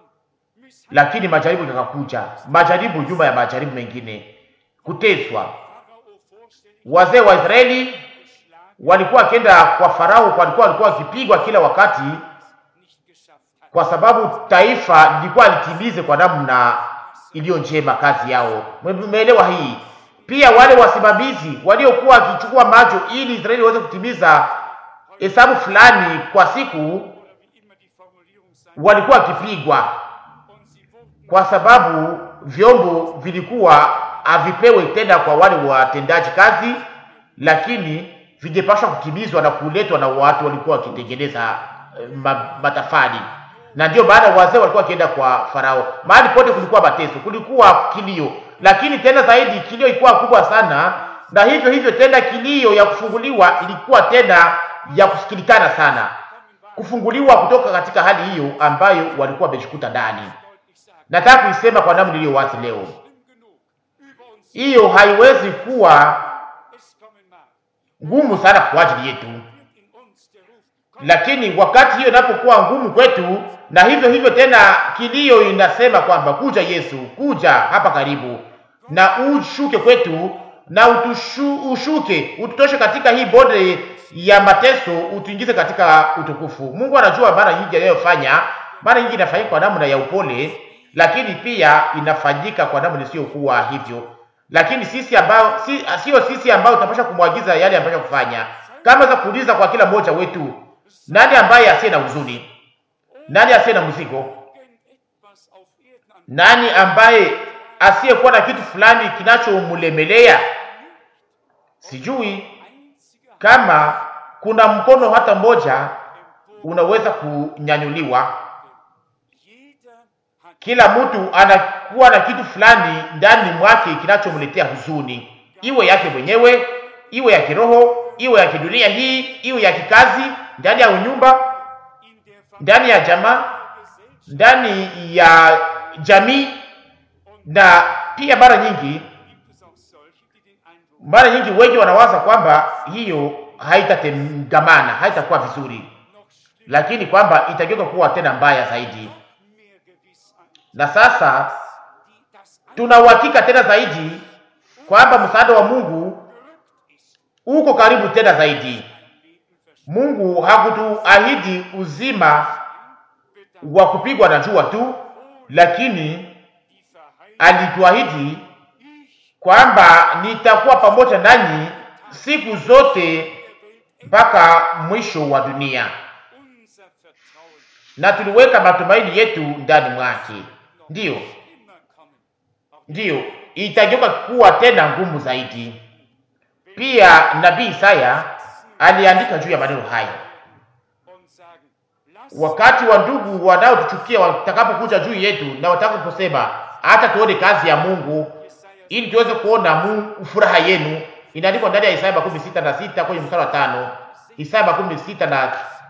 lakini majaribu yakakuja, majaribu nyuma ya majaribu mengine, kuteswa. Pharao vorstellig Wazee wa Israeli geschlagen, walikuwa wakienda kwa Farao, walikuwa walikuwa wakipigwa kila wakati, nicht geschafft hat. kwa sababu taifa lilikuwa litimize kwa namna iliyo njema kazi yao. Umeelewa hii? Pia wale wasimamizi waliokuwa wakichukua macho ili Israeli waweze kutimiza hesabu fulani kwa siku, Oder wie immer die Formulierung sein walikuwa wakipigwa und sie wurden kwa sababu vyombo vilikuwa havipewe tena kwa wale watendaji kazi, lakini vingepaswa kutimizwa na kuletwa na watu walikuwa wakitengeneza eh, ma, matafali. Na ndio baada wazee walikuwa wakienda kwa Farao, mahali pote kulikuwa mateso, kulikuwa kilio, lakini tena zaidi kilio ilikuwa kubwa sana, na hivyo hivyo tena kilio ya kufunguliwa ilikuwa tena ya kusikilikana sana, kufunguliwa kutoka katika hali hiyo ambayo walikuwa wamejikuta ndani. deutlich sagen, Nataka kuisema kwa namna iliyo wazi leo, schlimm genug über uns hiyo haiwezi kuwa es kommen mag, ngumu sana kwa ajili yetu, wird in uns der Ruf kommen, lakini wakati hiyo inapokuwa ngumu kwetu, na hivyo hivyo tena kilio inasema kwamba kuja Yesu, kuja hapa karibu, na ushuke kwetu na utushu, ushuke ututoshe katika hii bonde ya mateso, utuingize katika utukufu. Mungu anajua mara nyingi anayofanya, mara nyingi inafanyika kwa namna ya upole, lakini pia inafanyika kwa namna isiyokuwa hivyo. Lakini sisi ambao si, sio sisi ambao tunapaswa kumwagiza yale ambayo kufanya, kama za kuuliza kwa kila mmoja wetu, nani ambaye asiye na huzuni? Nani asiye na mzigo? irgendetwas auf Erden an Nani ambaye asiyekuwa na kitu fulani kinachomlemelea? Sijui einziger kama kuna mkono hata mmoja unaweza kunyanyuliwa. jeder hat Kila mtu anakuwa na kitu fulani ndani mwake kinachomletea huzuni, iwe yake mwenyewe, iwe ya kiroho, iwe ya kidunia hii, iwe ya kikazi, ndani ya unyumba, in der ndani ya jamaa, Gesellschaft ndani ya jamii, und na pia mara nyingi gibt es auch solche, die den Eindruck Mara nyingi wengi wanawaza kwamba hiyo haitatengamana, haitakuwa vizuri, noch schlimmer, lakini kwamba itageuka kuwa tena mbaya zaidi. mehr Gewissheit, Na sasa die das tuna uhakika tena zaidi kwamba msaada wa Mungu gerückt ist, uko karibu tena zaidi. Leben verschwindet. Mungu hakutuahidi uzima wa kupigwa na jua tu, lakini Die Verheißung, alituahidi ich kwamba nitakuwa pamoja nanyi siku zote der Welt mpaka mwisho wa dunia, unser Vertrauen na tuliweka matumaini yetu ndani mwake. Ndiyo, immer kommen. Auch ndiyo, itageuka kuwa tena ngumu zaidi. Pia nabii Isaya aliandika juu ya maneno haya, und sagen, lass wakati wa ndugu wanaotuchukia watakapokuja juu yetu na watakaposema hata tuone kazi ya Mungu Jesaja ili tuweze kuona Mungu furaha yenu. Inaandikwa ndani ya Isaya makumi sita na sita kwenye mstari wa tano. Isaya makumi sita na 5,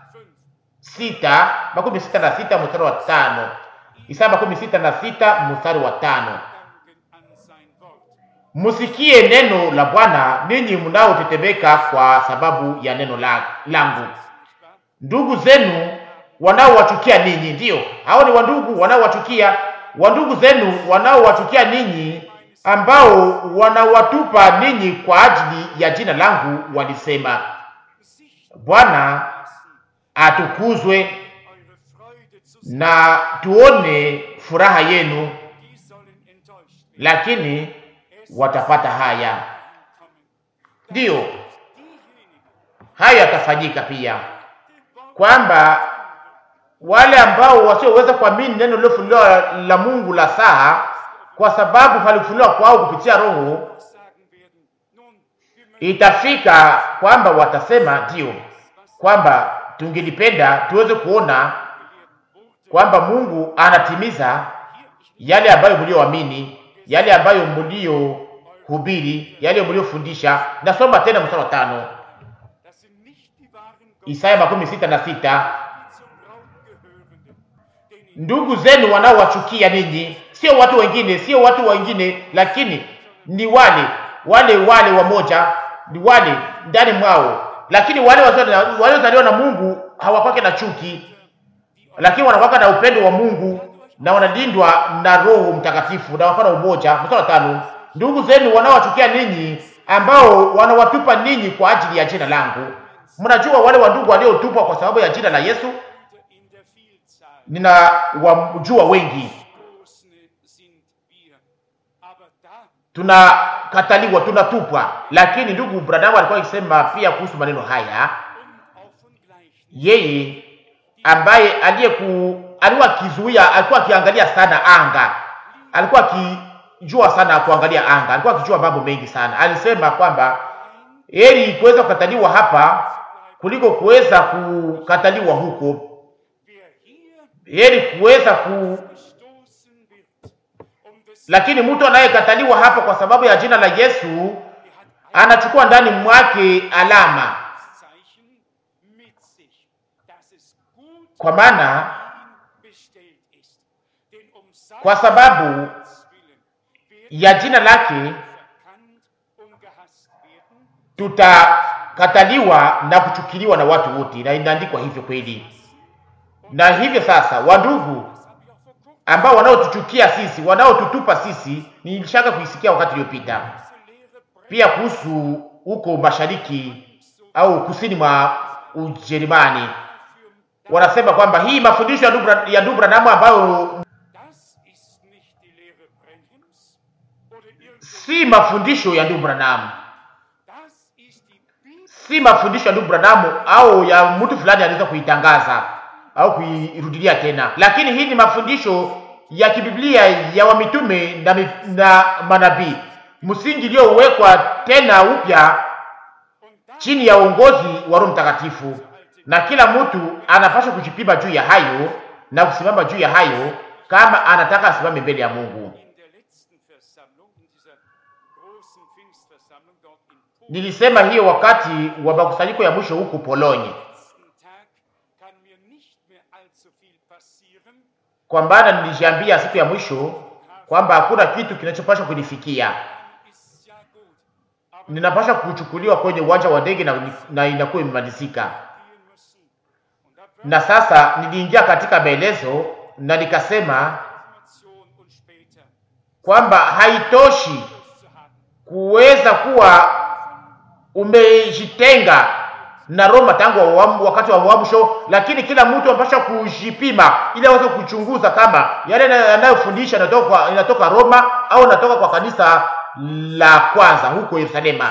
sita makumi sita na sita mstari wa tano. Isaya makumi sita na sita mstari wa tano. danken an sein Wort. Musikie neno la Bwana ninyi mnaotetemeka kwa sababu ya neno la, langu. Nicht wahr? Ndugu zenu wanaowachukia ninyi, ndiyo hao ni wandugu wanaowachukia, wandugu zenu wanaowachukia ninyi, ambao wanawatupa ninyi kwa ajili ya jina langu, walisema, Sicht Bwana lassen, atukuzwe eure Freude zu sehen, na tuone furaha yenu, die sollen enttäuscht werden. lakini Es watapata haya. kommen. Ndiyo Diejenigen, hayo yatafanyika pia, die Worte kwamba wale ambao wasioweza kuamini neno lilofunuliwa la Mungu la saa, kwa sababu palifunuliwa kwao kupitia Roho, sagen werden, nun, wir möchten itafika kwamba watasema ndiyo, kwamba tungelipenda tuweze kuona gelehrt Worte kwamba Mungu anatimiza hier, ich yale ambayo mlioamini, yale ambayo mliohubiri, yale mliofundisha. Nasoma tena mstari wa tano, das sind nicht die wahren Gott, Isaya makumi sita na sita. die zum Braut gehörenden, denen Ndugu zenu wanaowachukia ninyi, sio watu wengine, sio watu wengine, lakini ni wale wale wale wamoja, ni wale ndani mwao, lakini wale wazao- waliozaliwa na Mungu hawakwake na chuki, lakini wanakwaka na upendo wa Mungu na wanalindwa na Roho Mtakatifu na wafana umoja. Mstari wa tano, ndugu zenu wanaowachukia ninyi, ambao wanawatupa ninyi kwa ajili ya jina langu. Mnajua wale wandugu waliotupwa kwa sababu ya jina la Yesu, in der Vielzahl ninawajua wengi Stoßene sind wir. Aber da tunakataliwa, tunatupwa. Lakini ndugu Branham alikuwa akisema pia kuhusu maneno haya, und auch von gleichen, yeye ambaye aliyeku alikuwa akizuia, alikuwa akiangalia sana anga, alikuwa akijua sana kuangalia anga, alikuwa akijua mambo mengi sana. Alisema kwamba heri kuweza kukataliwa hapa kuliko kuweza kukataliwa huko, wer hier heri kuweza ku gestoßen wird, um des lakini mtu anayekataliwa hapa kwa sababu ya jina la Yesu er hat anachukua ndani mwake alama, ein Zeichen mit sich, dass es gut kwa maana ihm bestellt ist. Denn um sein kwa sababu Willen wird ya jina lake verkannt und gehasst werden, tutakataliwa na kuchukiliwa na watu wote, na inaandikwa hivyo kweli. Na hivyo sasa, wandugu das habe ich auch vor kurzem ambao wanaotuchukia sisi, wanaotutupa sisi, nilishaka kuisikia wakati uliopita diese Lehre brennt pia kuhusu huko mashariki au kusini mwa Ujerumani. für Wanasema kwamba hii mafundisho ya ndugu Bra- ya ndugu Branham ambayo Das ist nicht die Lehre Brenhems oder irgendein. si mafundisho ya ndugu Branham, Das ist die Bibel. si mafundisho ya ndugu Branham au ya mtu fulani anaweza kuitangaza au kuirudilia tena, lakini hii ni mafundisho ya kibiblia ya wamitume na, mi- na manabii, msingi iliyowekwa tena upya Und da chini ya uongozi wa Roho Mtakatifu, na kila mtu anapaswa kujipima juu ya hayo na kusimama juu ya hayo kama anataka asimame mbele ya Mungu. in der letzten Versammlung, in dieser großen Pfingstversammlung dort in Polen, Nilisema hiyo wakati wa makusanyiko ya mwisho huku Polonye, am letzten Tag kann mir nicht mehr allzu viel passieren. kwa maana nilijiambia siku ya mwisho kwamba hakuna kitu kinachopaswa kunifikia. Ist ja gut. Aber ninapasha kuchukuliwa kwenye uwanja wa ndege na, na inakuwa imemalizika. gehen müssen. Und da braucht Na sasa niliingia katika maelezo na nikasema Information und später kwamba haitoshi Schluss zu haben. kuweza kuwa umejitenga na Roma tangu awamu, wakati wa uamsho, lakini kila mtu anapaswa kujipima ili aweze kuchunguza kama yale na- yanayofundisha inatoka kwa, inatoka Roma au inatoka kwa kanisa la kwanza huko Yerusalema.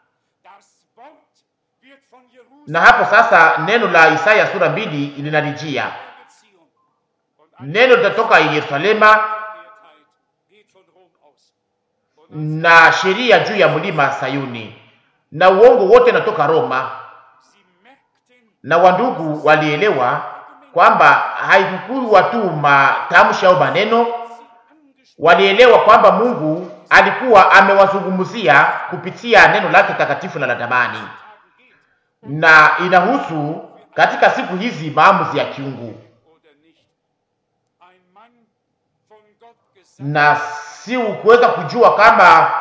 Das Wort wird von Jerusalem Na hapo sasa neno la Isaya sura mbili linalijia, Beziehung. Und neno litatoka Yerusalema Einkehrtheit geht von Rom aus. Und als na sheria juu ya mlima Sayuni, na uongo wote natoka Roma. sie merkten, na wandugu walielewa kwamba haikukuwa tu matamshi au maneno, sie angesprochen walielewa kwamba Mungu alikuwa amewazungumzia kupitia neno lake takatifu na la damani, geht na inahusu katika siku hizi maamuzi ya kiungu, oder nicht. Ein Mann von Gott gesandt, na si kuweza kujua kama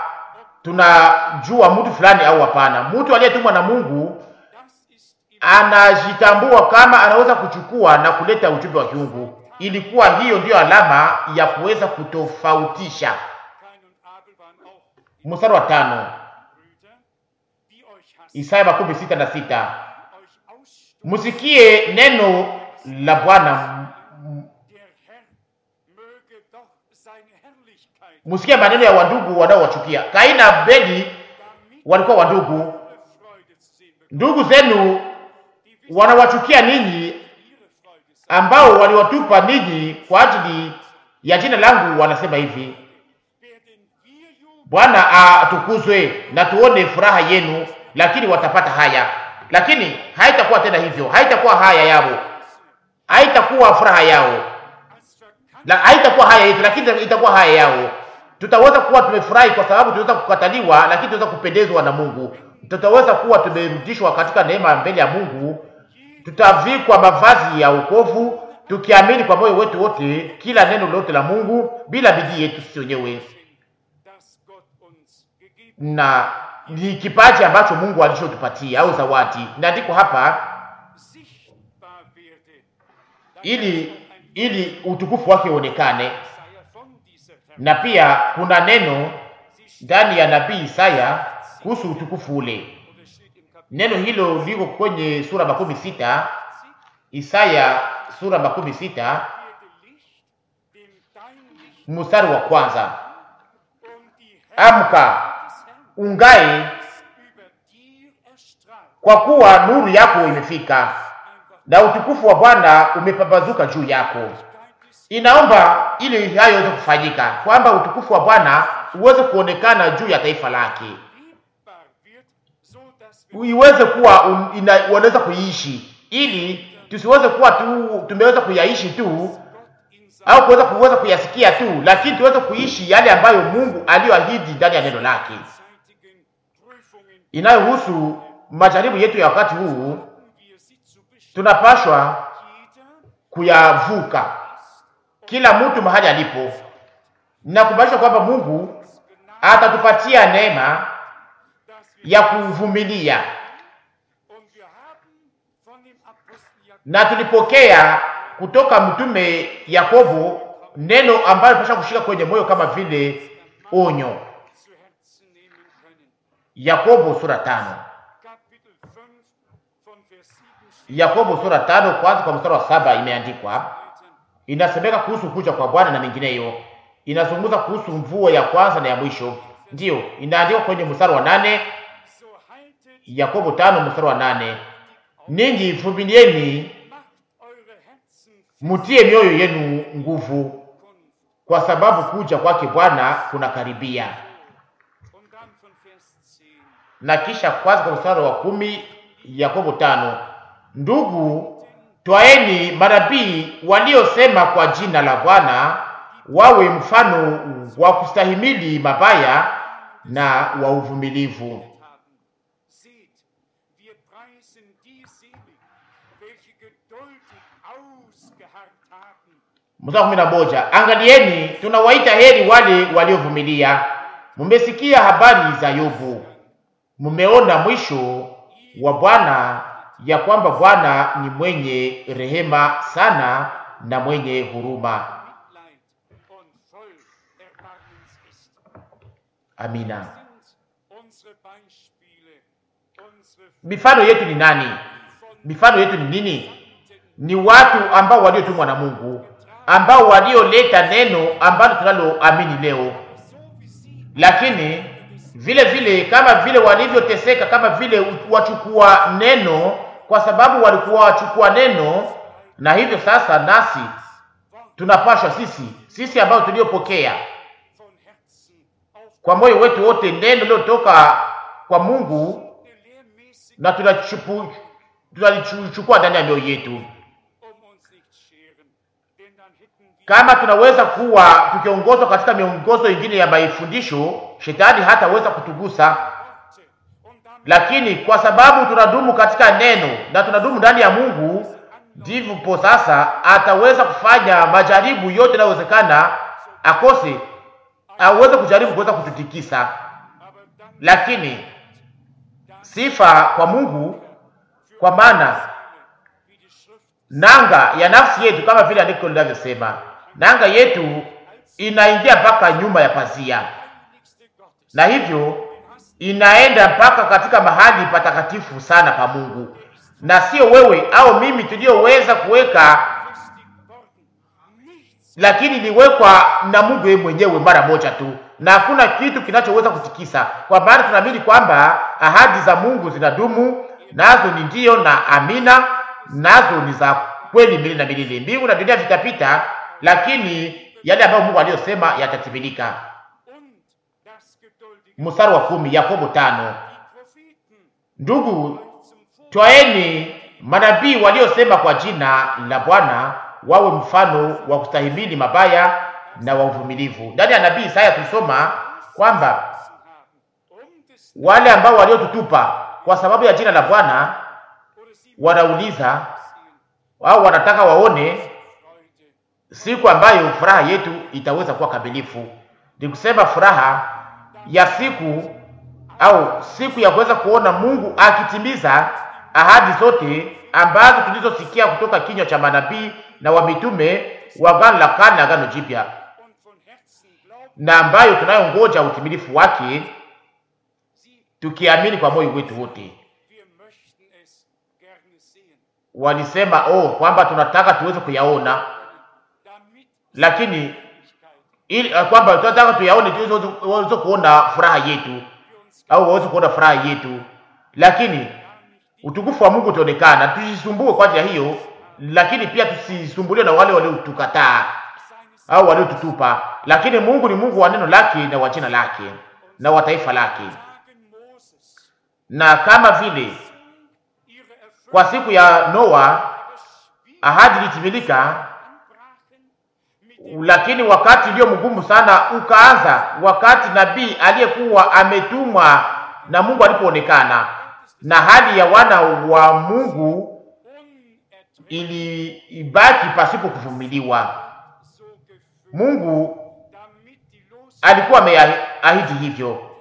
tunajua mtu fulani au hapana. Mtu aliyetumwa na Mungu das ist im anajitambua kama anaweza kuchukua na kuleta ujumbe wa kiungu. Ilikuwa hiyo ndiyo alama ya kuweza kutofautisha. Kain und Abel waren auch Mstari wa tano, Brüder, die euch hassen, Isaya makumi sita na sita. euch ausstoßen. Musikie neno la Bwana, m- Der Herr möge doch seine Herrlichkeit, musikie maneno ya wandugu wanaowachukia. Kaini na Abeli damit walikuwa wandugu. eure Freude zu sehen bekommt. Ndugu zenu Die wissen, wanawachukia ninyi ihre Freude sei. ambao waliwatupa ninyi kwa ajili ya jina langu, wanasema hivi Werden wir jubeln, Bwana atukuzwe na tuone furaha yenu, lakini watapata haya. Lakini haitakuwa tena hivyo, haitakuwa haya yao, haitakuwa furaha yao, als verkannt la, haitakuwa haya yetu, lakini itakuwa haya yao. Tutaweza kuwa tumefurahi kwa sababu tunaweza kukataliwa, lakini tunaweza kupendezwa na Mungu. Tutaweza kuwa tumerudishwa katika neema mbele ya Mungu, tutavikwa mavazi ya wokovu, tukiamini kwa moyo wetu wote kila neno lote la Mungu bila bidii yetu sisi wenyewe das Gott uns gegeben na ni kipaji ambacho Mungu alichotupatia au zawadi. Inaandikwa hapa sichtbar werde. Dann ili kann ein ili utukufu wake uonekane, Jesaja von dieser Herr. na pia kuna neno Sie steht ndani ya nabii Isaya kuhusu utukufu ule. oder steht im Kapitel Neno hilo liko kwenye sura makumi sita Isaya sura makumi sita werde Licht, dem dein Licht mstari wa kwanza und die Amka Herrlichkeit des Herrn ungae, ist über dir erstrahlt. kwa kuwa nuru yako imefika Einfach na utukufu wa Bwana umepambazuka juu yako. Geist des Inaomba ili hayo iweze kufanyika, kwamba utukufu wa Bwana uweze kuonekana juu ya taifa lake, lebbar wird, so dass wir iweze kuwa un, ina, wanaweza kuiishi, ili tusiweze kuwa tu tumeweza kuyaishi tu Gott in au kuweza kuweza kuyasikia tu, lakini tuweze kuishi yale ambayo Mungu aliyoahidi ndani ya neno lake, seinen Prüfungen inayohusu majaribu yetu ya wakati huu. haben wir sie zu bestehen. Tunapashwa Jeder kuyavuka, kila mtu mahali alipo, na kumaanisha kwamba Mungu Gnade, atatupatia neema dass wir ya kuvumilia, und wir haben von dem Apostel Jakob na tulipokea kutoka mtume Yakobo neno ambayo tunapaswa kushika kwenye moyo kama vile onyo. zu Herzen nehmen können. Yakobo sura tano. Kapitel 5 von Vers 7 steht Yakobo sura tano kwanza kwa mstari wa saba imeandikwa, weiter. inasemeka kuhusu kuja kwa Bwana na mengineyo. Inazungumza kuhusu mvua ya kwanza na ya mwisho, ndiyo inaandikwa kwenye mstari wa nane So haltet, Yakobo tano mstari wa nane ninyi vumilieni, macht eure Herzen mutie mioyo yenu nguvu, Kunft. kwa sababu kuja kwake Bwana kunakaribia. Und dann von Vers 10. Na kisha kwanza kwa mstari wa kumi Yakobo tano ndugu, twaeni manabii waliosema kwa jina la Bwana wawe mfano wa kustahimili mabaya na wa uvumilivu. haben. Seht, wir preisen die selig, welche geduldig ausgeharrt haben. Mstari kumi na moja angalieni, tunawaita heri wale waliovumilia. Mmesikia habari za Yobu, mmeona mwisho wa Bwana, ya kwamba Bwana ni mwenye rehema sana na mwenye huruma. Mitleid und voll Erbarmens ist. Amina. Sind unsere Beispiele, unsere Mifano yetu ni nani? von Mifano yetu ni nini? Ni watu ambao waliotumwa na Mungu, ambao walioleta neno ambalo tunaloamini leo, so wie sie lakini vile vile kama vile walivyoteseka, kama vile wachukua neno, kwa sababu walikuwa wachukua neno, na hivyo sasa nasi tunapashwa sisi sisi ambao tuliopokea von Herzen auf kwa moyo wetu wote neno lilotoka kwa Mungu eine lehrmäßige, na tunachupu- tunalichukua ndani ya mioyo yetu. um uns nicht scheren, denn dann hätten wir Kama tunaweza kuwa tukiongozwa katika miongozo ingine ya maifundisho, shetani hataweza kutugusa, Worte und damit lakini kwa sababu tunadumu katika neno na tunadumu ndani ya Mungu, ndivyo po sasa ataweza kufanya majaribu yote yanayowezekana, akose aweze kujaribu kuweza kututikisa. aber dann Lakini sifa kwa Mungu, kwa maana wie die Schrift nanga ya nafsi yetu kama vile andiko linavyosema, nanga yetu inaingia mpaka nyuma ya pazia, heiligste Gottes na hivyo inaenda mpaka katika mahali patakatifu sana pa Mungu, na sio wewe au mimi tuliyoweza kuweka, befestigt worden. Nichts lakini iliwekwa na Mungu yeye mwenyewe mara moja tu, na hakuna kitu kinachoweza kutikisa, kwa maana tunaamini kwamba ahadi za Mungu zinadumu, nazo ni ndiyo na amina, nazo ni za kweli milele na milele. Mbingu na dunia vitapita, lakini yale ambayo Mungu aliyosema yatatimilika. und das geduldige Mstari wa kumi, Yakobo tano. die Propheten Ndugu, zum Vor twaeni manabii waliosema kwa jina la Bwana wawe mfano wa kustahimili mabaya na wa uvumilivu. Ndani ya nabii Isaya tulisoma kwamba haben, um des wale ambao waliotutupa kwa sababu ya jina la Bwana oder sie wanauliza sehen au wanataka waone Freude siku ambayo furaha yetu itaweza kuwa kamilifu. Ni kusema furaha ya siku au siku ya kuweza kuona Mungu akitimiza ahadi zote ambazo tulizosikia kutoka kinywa cha manabii na wa mitume wa Agano la Kale na Agano Jipya, und von Herzen glauben na ambayo tunayongoja utimilifu wake sie, tukiamini kwa moyo wetu wote. wir möchten es gerne sehen, Walisema oh, kwamba tunataka tuweze kuyaona, damit lakini Ewigkeit ili uh, kwamba tunataka tuyaone tuweze tuweze kuona furaha yetu wir uns au waweze kuona furaha yetu, lakini gar nicht utukufu wa Mungu utaonekana. Tusisumbue kwa ajili ya hiyo, lakini pia tusisumbuliwe na wale waliotukataa seines au waliotutupa. Lakini Mungu ni Mungu wa neno lake na wa jina lake na wa taifa lake, Tagen Moses na kama vile ihre Erfüllung kwa siku ya Noa des ahadi ilitimilika, anbrachen mit dem lakini wakati ulio mgumu sana ukaanza wakati nabii aliyekuwa ametumwa na Mungu alipoonekana, na hali ya wana wa Mungu unerträglich ilibaki pasipo kuvumiliwa. so gefüllt, Mungu damit die Los alikuwa ameahidi hivyo,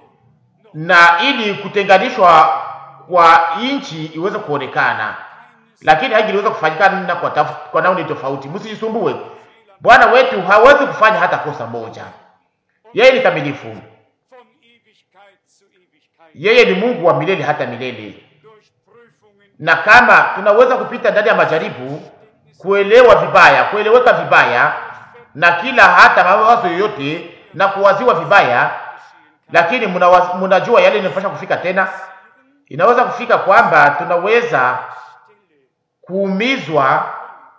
na ili kutenganishwa kwa nchi iweze kuonekana, lakini haingeliweza kufanyikana kwa, taf- kwa namna tofauti. Msijisumbue, Bwana wetu hawezi kufanya hata kosa moja. Yeye ni kamilifu, von Ewigkeit zu Ewigkeit yeye ni Mungu wa milele hata milele. durch Prüfungen Na kama tunaweza kupita ndani ya majaribu, kuelewa vibaya, kueleweka vibaya na kila hata mawazo yoyote na kuwaziwa vibaya, geschehen kann, lakini mnawa- mnajua yale inapasha kufika tena, inaweza kufika kwamba tunaweza Stelle, kuumizwa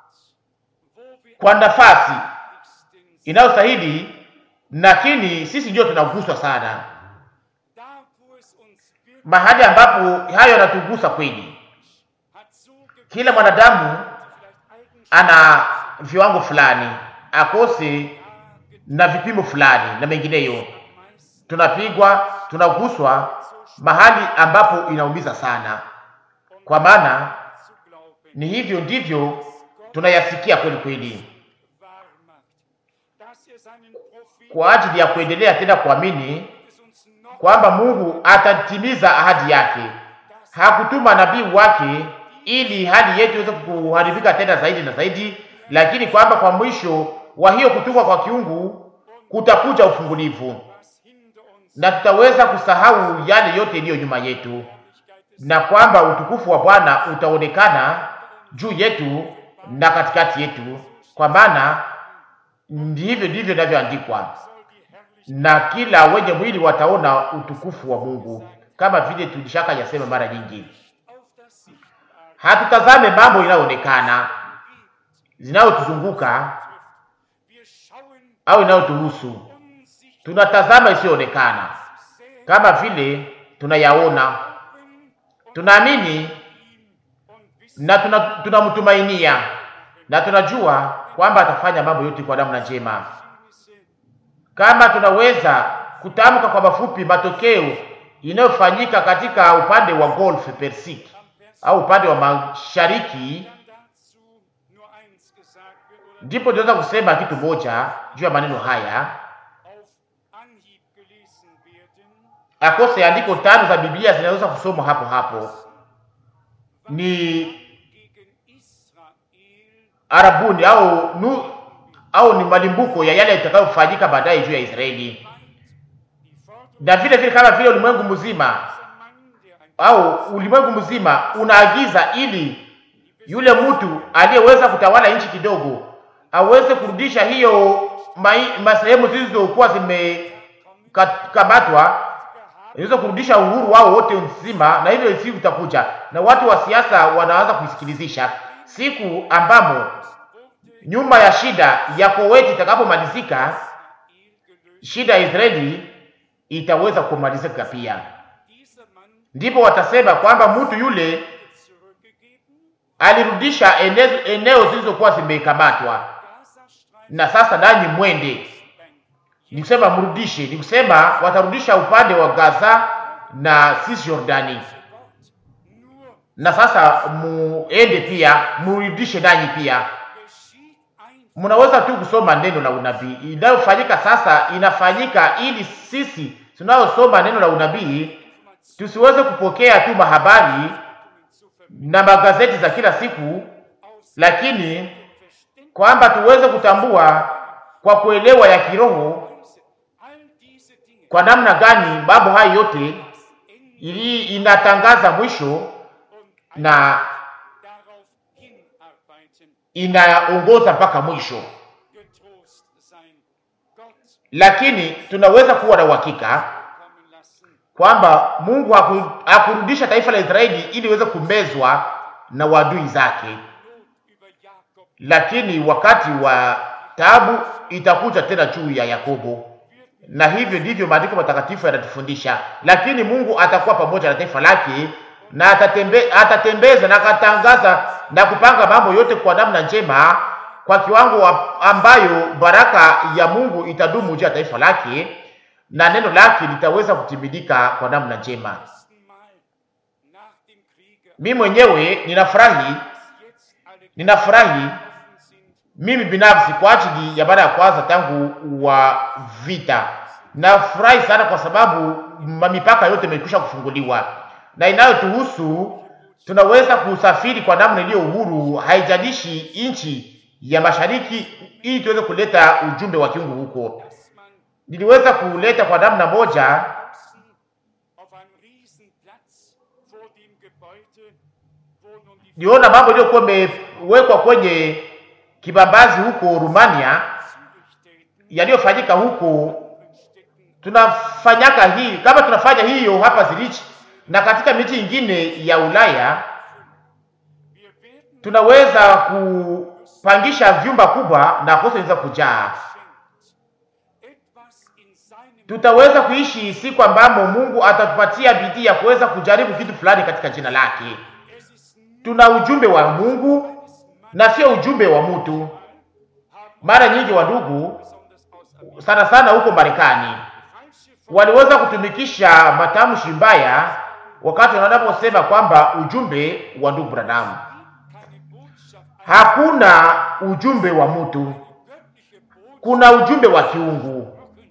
wo wir kwa nafasi am wichtigsten sind, inayostahili, lakini sisi ndio tunaguswa sana, da wo es uns wirklich mahali ambapo hayo yanatugusa kweli. hat so gewisse Kila mwanadamu vielleicht Eigenschaften ana viwango fulani, akose na vipimo fulani na mengineyo. meist Tunapigwa, tunaguswa mahali ambapo inaumiza sana, kwa maana zu glauben ni hivyo ndivyo tunayasikia kweli kweli, wahr macht, dass er seinen Propheten kwa ajili ya kuendelea tena kuamini es uns noch kwamba Mungu atatimiza ahadi yake. Hakutuma nabii wake ili hali yetu iweze kuharibika tena zaidi na zaidi, lakini kwamba kwa mwisho wa hiyo kutumwa kwa kiungu kutakuja ufungulivu was hinter uns na tutaweza kusahau yale yote iliyo nyuma yetu, na kwamba utukufu wa Bwana utaonekana juu yetu na katikati yetu, kwa maana ndivyo ndivyo inavyoandikwa, soll die Herrlichkeit na kila wenye mwili wataona utukufu wa Mungu, kama vile tulishaka yasema mara nyingi. auf das Sichtbare Hatutazame mambo inayoonekana zinayotuzunguka Wir schauen au inayotuhusu, unsichtbar tunatazama isiyoonekana, sehen kama vile tunayaona, tunaamini und wissen, na tuna- tunamtumainia na tunajua kwamba atafanya mambo yote kwa namna njema. Geheimnisse Kama tunaweza kutamka kwa mafupi matokeo inayofanyika katika upande wa Golf Persik am Vers au upande wa mashariki, kann dazu nur eins gesagt wird oder ndipo tunaweza kusema kitu moja juu ya maneno haya. auf Anhieb gelesen werden, Akose andiko tano za Biblia zinaweza kusomwa hapo hapo, ni gegen Israel Arabuni au nu, au ni malimbuko ya yale yatakayofanyika baadaye juu ya Israeli, meint, die Forderung na vile vile kama vile ulimwengu mzima dieser Mann, der ein au ulimwengu mzima unaagiza ili yule mtu aliyeweza kutawala nchi kidogo aweze kurudisha hiyo mai- masehemu zilizokuwa zimekamatwa iweze kurudisha uhuru wao wote nzima, na hivyo siku itakuja na watu wa siasa wanaanza kuisikilizisha siku ambamo wurde nyuma ya shida ya Koweti itakapomalizika, Israel gelöst. shida ya Israeli itaweza kumalizika pia. Dieser Mann Ndipo watasema kwamba mtu yule zurückgegeben, alirudisha ene- eneo zilizokuwa zimekamatwa, Gazastreifen na sasa nanyi mwende. Ni kusema mrudishe, ni kusema watarudisha upande wa Gaza na Cisjordani, Wort nur na sasa muende pia murudishe nanyi pia. geschieht ein Mnaweza tu kusoma neno la unabii inayofanyika sasa, inafanyika ili sisi tunaosoma neno la unabii tusiweze kupokea tu mahabari zu na magazeti za kila siku, aus lakini Verständnis kwamba tuweze kutambua kwa kuelewa ya kiroho all diese Dinge kwa namna gani mambo hayo yote Ende ili inatangaza mwisho und na darauf hinarbeiten, inaongoza mpaka mwisho, getrost sein. Gott lakini tunaweza kuwa na uhakika kommen lassen, kwamba Mungu haku- hakurudisha taifa la Israeli ili iweze kumezwa na wadui zake, Not über Jakob lakini wakati wa taabu itakuja tena juu ya Yakobo, na hivyo ndivyo maandiko matakatifu yanatufundisha. Lakini Mungu atakuwa pamoja na taifa lake na atatembe, atatembeza na akatangaza na kupanga mambo yote kwa namna njema, kwa kiwango wa- ambayo baraka ya Mungu itadumu juu ya taifa lake na neno lake litaweza kutimilika kwa namna njema. ersten Mal nach dem Kriege, Mimi mwenyewe ninafurahi, dass jetzt alle ninafurahi offen sind, mimi binafsi kwa ajili ya mara ya kwanza tangu wa vita. Nafurahi sana kwa sababu mamipaka yote imekwisha kufunguliwa na inayotuhusu tunaweza kusafiri kwa namna iliyo uhuru, haijalishi nchi ya mashariki, ili tuweze kuleta ujumbe wa kiungu huko. dass man Niliweza kuleta kwa namna moja Boxen auf einem Riesenplatz vor dem Gebäude, wo nun die niona mambo iliyokuwa imewekwa kwenye kibambazi huko Rumania, Zürichstädten yaliyofanyika huko stecken. tunafanyaka hii kama tunafanya hiyo hapa Zurich na katika miji ingine ya Ulaya, Wir werden tunaweza kupangisha vyumba kubwa na kosa inaweza kujaa. geschenkt. Etwas in seinem Tutaweza kuishi siku ambamo Mungu atatupatia bidii ya kuweza kujaribu kitu fulani katika jina lake. Es ist nur Tuna ujumbe wa Mungu na sio ujumbe wa mtu. haben Mara nyingi wa ndugu, besonders aus Amerika sana sana huko Marekani, falsche waliweza kutumikisha matamshi mbaya wakati wanaposema kwamba ujumbe wa ndugu Branham keine Botschaft, Hakuna ujumbe wa mtu, göttliche Botschaft kuna ujumbe wa kiungu,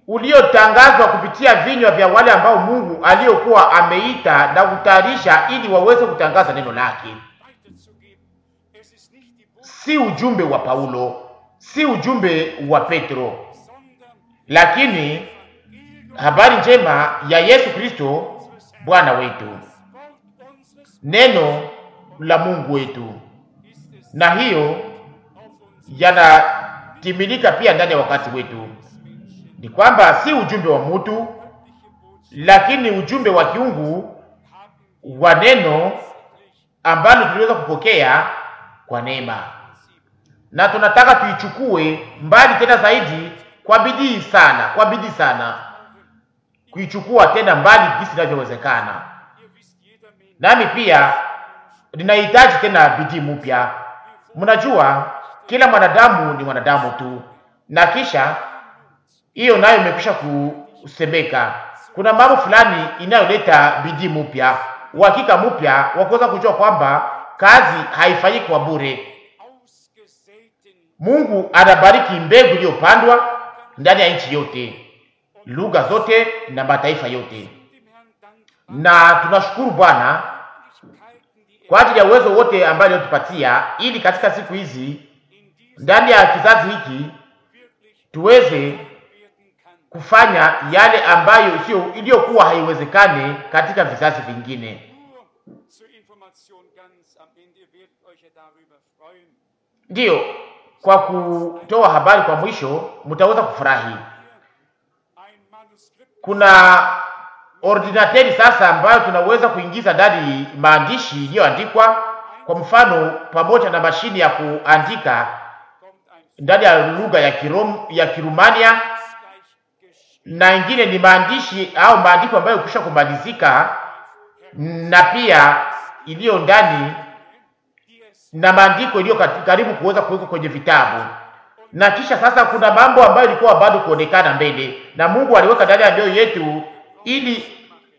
uliotangazwa kupitia vinywa vya wale ambao Mungu aliyokuwa ameita na kutayarisha ili waweze kutangaza neno lake. weiterzugeben. Es ist nicht die Botschaft, Si ujumbe wa Paulo, si ujumbe wa Petro, sondern lakini Evangelium habari njema ya Yesu Kristo Bwana wetu, Wort unseres neno la Mungu wetu, ist es na hiyo auf uns yanatimilika pia ndani ya wakati wetu. Menschen. Ni kwamba si ujumbe wa mutu, Göttliche Botschaft lakini ujumbe wa kiungu haben wa neno wir ambalo tuliweza kupokea kwa neema, na tunataka tuichukue mbali tena zaidi kwa bidii sana, kwa bidii sana, kuichukua tena mbali jinsi inavyowezekana. Ihr wisst, jeder Mensch Nami pia ninahitaji tena bidii mpya. Mnajua kila mwanadamu ni mwanadamu tu, na kisha hiyo nayo imekwisha kusemeka. Kuna mambo fulani inayoleta bidii mpya, uhakika mpya wa kuweza kujua kwamba kazi haifanyiki kwa bure. ausgesäten Mungu anabariki mbegu iliyopandwa ndani ya nchi yote, lugha zote na mataifa yote, dem Herrn dankbar. na tunashukuru Bwana Möglichkeiten, die er kwa ajili ya uwezo wote ambayo alitupatia, ili katika siku hizi in diesem ndani ya kizazi hiki wirklich tuweze werden kann. kufanya yale ambayo sio iliyokuwa haiwezekane katika vizazi vingine. Nur zur Information ganz am Ende, ihr werdet euch ja darüber freuen. Ndiyo, kwa kutoa habari kwa mwisho, mtaweza kufurahi. Ein Manuskript Kuna ordinateri sasa ambayo tunaweza kuingiza ndani maandishi iliyoandikwa, kwa mfano, pamoja na mashine ya kuandika kommt ein ndani ya lugha ya Kirom, ya Kirumania gleich geschrieben. na ingine ni maandishi au maandiko ambayo kisha kumalizika na pia iliyo ndani Die es na maandiko iliyo kati- karibu kuweza kuwekwa kwenye vitabu. Na kisha sasa kuna mambo ambayo ilikuwa bado kuonekana mbele, na Mungu aliweka ndani ya mioyo yetu ili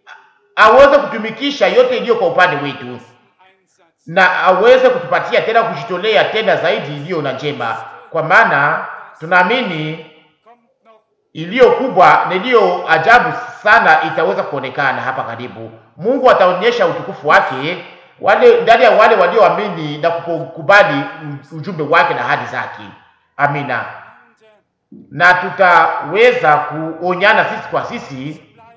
aweze kutumikisha yote iliyo kwa upande wetu Einsatz na aweze kutupatia tena kujitolea tena zaidi iliyo na njema, kwa maana tunaamini kommt noch iliyo kubwa na iliyo ajabu sana itaweza kuonekana hapa karibu. Mungu ataonyesha utukufu wake wale ndani ya wale walioamini na kukubali ujumbe wake na ahadi zake. Amina. unter Na tutaweza kuonyana sisi kwa sisi bleiben,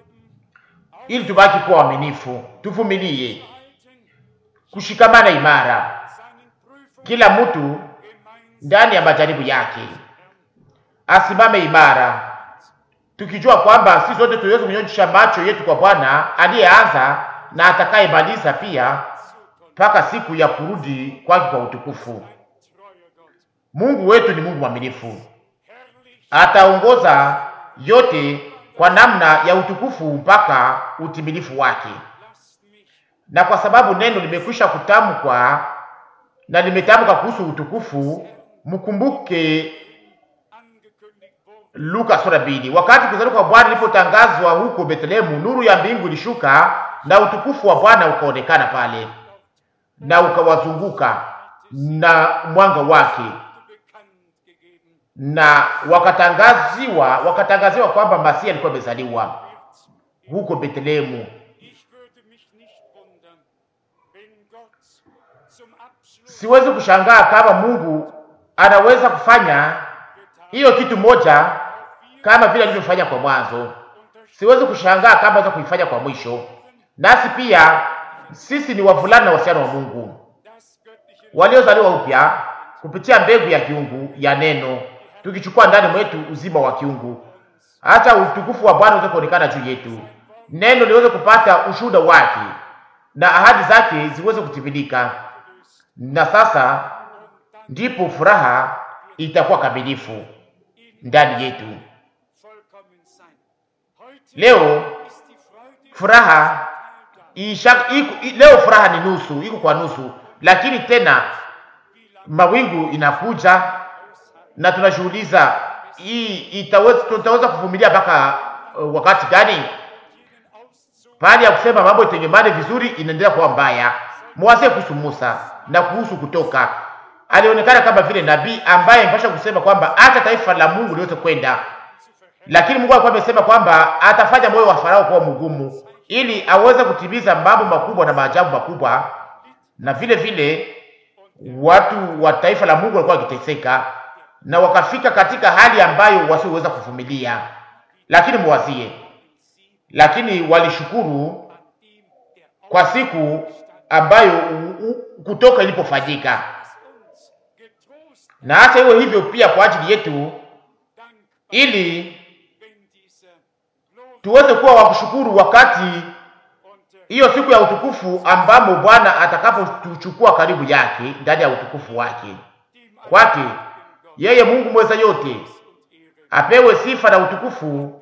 ili tubaki kuwa waaminifu, tuvumilie, halten, kushikamana imara, seinen Prüfungen kila mtu gemeinsam ndani ya majaribu yake asimame imara, tukijua kwamba sisi sote tuweze kunyosha macho yetu kwa Bwana aliyeanza na atakayemaliza pia mpaka siku ya kurudi kwake kwa utukufu. treuer Gott. Mungu wetu ni Mungu mwaminifu, Herrlich ataongoza yote kwa namna ya utukufu mpaka utimilifu wake. lasst mich Na kwa sababu neno limekwisha kutamkwa na limetamka kuhusu utukufu, mkumbuke angekündigt worden. Luka sura mbili. Wakati kuzaliwa kwa Bwana ilipotangazwa huko Bethlehemu, nuru ya mbingu ilishuka na utukufu wa Bwana ukaonekana pale na ukawazunguka na mwanga wake, bekannt gegeben na wakatangaziwa wakatangaziwa kwamba Masia alikuwa amezaliwa wird. huko Bethlehemu. Ich würde mich nicht wundern, wenn Gott zum Abschluss Siwezi kushangaa kama Mungu anaweza kufanya getan hiyo kitu moja kama vile alivyofanya kwa mwanzo. und durch Siwezi kushangaa kama anaweza kuifanya kwa mwisho. Nasi pia sisi ni wavulana na wasichana wa Mungu das göttliche waliozaliwa upya kupitia mbegu ya kiungu ya neno, tukichukua ndani mwetu uzima wa kiungu, hata utukufu wa Bwana uweze kuonekana juu yetu, neno liweze kupata ushuhuda wake na ahadi zake ziweze kutimilika, na sasa ndipo furaha itakuwa kamilifu ndani yetu. vollkommen sein. Heute Leo ist die Freude furaha isha, iku, i, leo furaha ni nusu, iko kwa nusu, lakini tena mawingu inakuja na tunashughuliza hii itaweza, tutaweza kuvumilia mpaka uh, wakati gani? jenen Auszug Pahali ya kusema mambo itengemane vizuri inaendelea kuwa mbaya. Mwazie kuhusu Musa na kuhusu Kutoka, alionekana kama vile nabii ambaye mpasha kusema kwamba acha taifa la Mungu liweze kwenda zu verherrlichen lakini Mungu alikuwa amesema kwamba atafanya moyo wa Farao kuwa mgumu ili aweze kutimiza mambo makubwa na maajabu makubwa, na vile vile watu wa taifa la Mungu walikuwa wakiteseka na wakafika katika hali ambayo wasioweza kuvumilia, lakini muwazie, lakini walishukuru kwa siku ambayo u, u, kutoka ilipofanyika, na hata iwe hivyo pia kwa ajili yetu, ili tuweze kuwa wa kushukuru wakati hiyo siku ya utukufu ambamo Bwana atakapotuchukua karibu yake ndani ya utukufu wake. Kwake yeye Mungu mweza yote apewe sifa na utukufu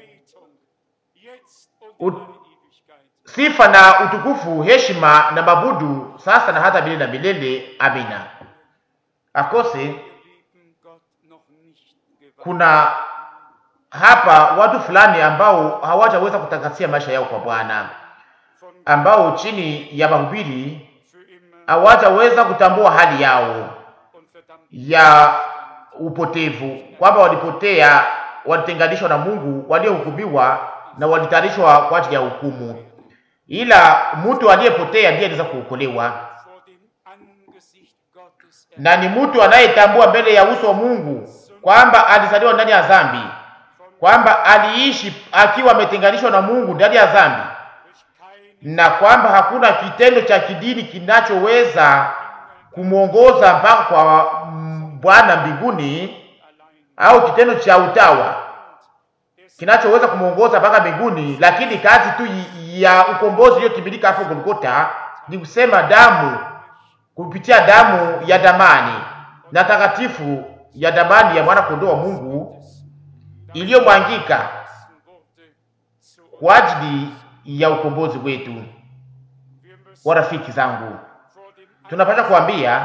ut, sifa na utukufu, heshima na mabudu sasa na hata milele na milele. Amina. Akose kuna hapa watu fulani ambao hawajaweza kutakasia maisha yao kwa Bwana, ambao chini ya mahubiri hawajaweza kutambua hali yao ya upotevu, kwamba walipotea, walitenganishwa na Mungu, waliohukumiwa na walitayarishwa kwa ajili ya hukumu. Ila mtu aliyepotea ndiye anaweza kuokolewa, na ni mtu anayetambua mbele ya uso wa Mungu kwamba alizaliwa ndani ya dhambi, kwamba aliishi akiwa ametenganishwa na Mungu ndani ya dhambi, na kwamba hakuna kitendo cha kidini kinachoweza kumwongoza mpaka kwa Bwana mbinguni au kitendo cha utawa kinachoweza kumwongoza mpaka mbinguni, lakini kazi tu ya ukombozi iliyotimilika hapo Golgotha ni kusema damu, kupitia damu ya damani na takatifu ya damani ya mwana kondoo wa Mungu iliyomwangika kwa ajili ya ukombozi wetu. Warafiki zangu, tunapata kuambia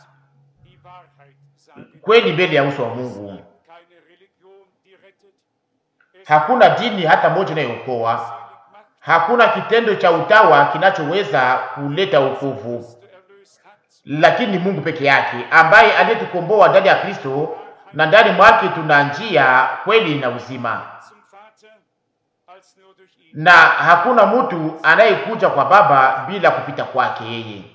kweli mbele ya uso wa Mungu. Hakuna dini hata moja inayookoa, hakuna kitendo cha utawa kinachoweza kuleta wokovu, lakini Mungu peke yake ambaye aliyetukomboa ndani ya Kristo, na ndani mwake tuna njia, kweli na uzima, na hakuna mtu anayekuja kwa Baba bila kupita kwake yeye.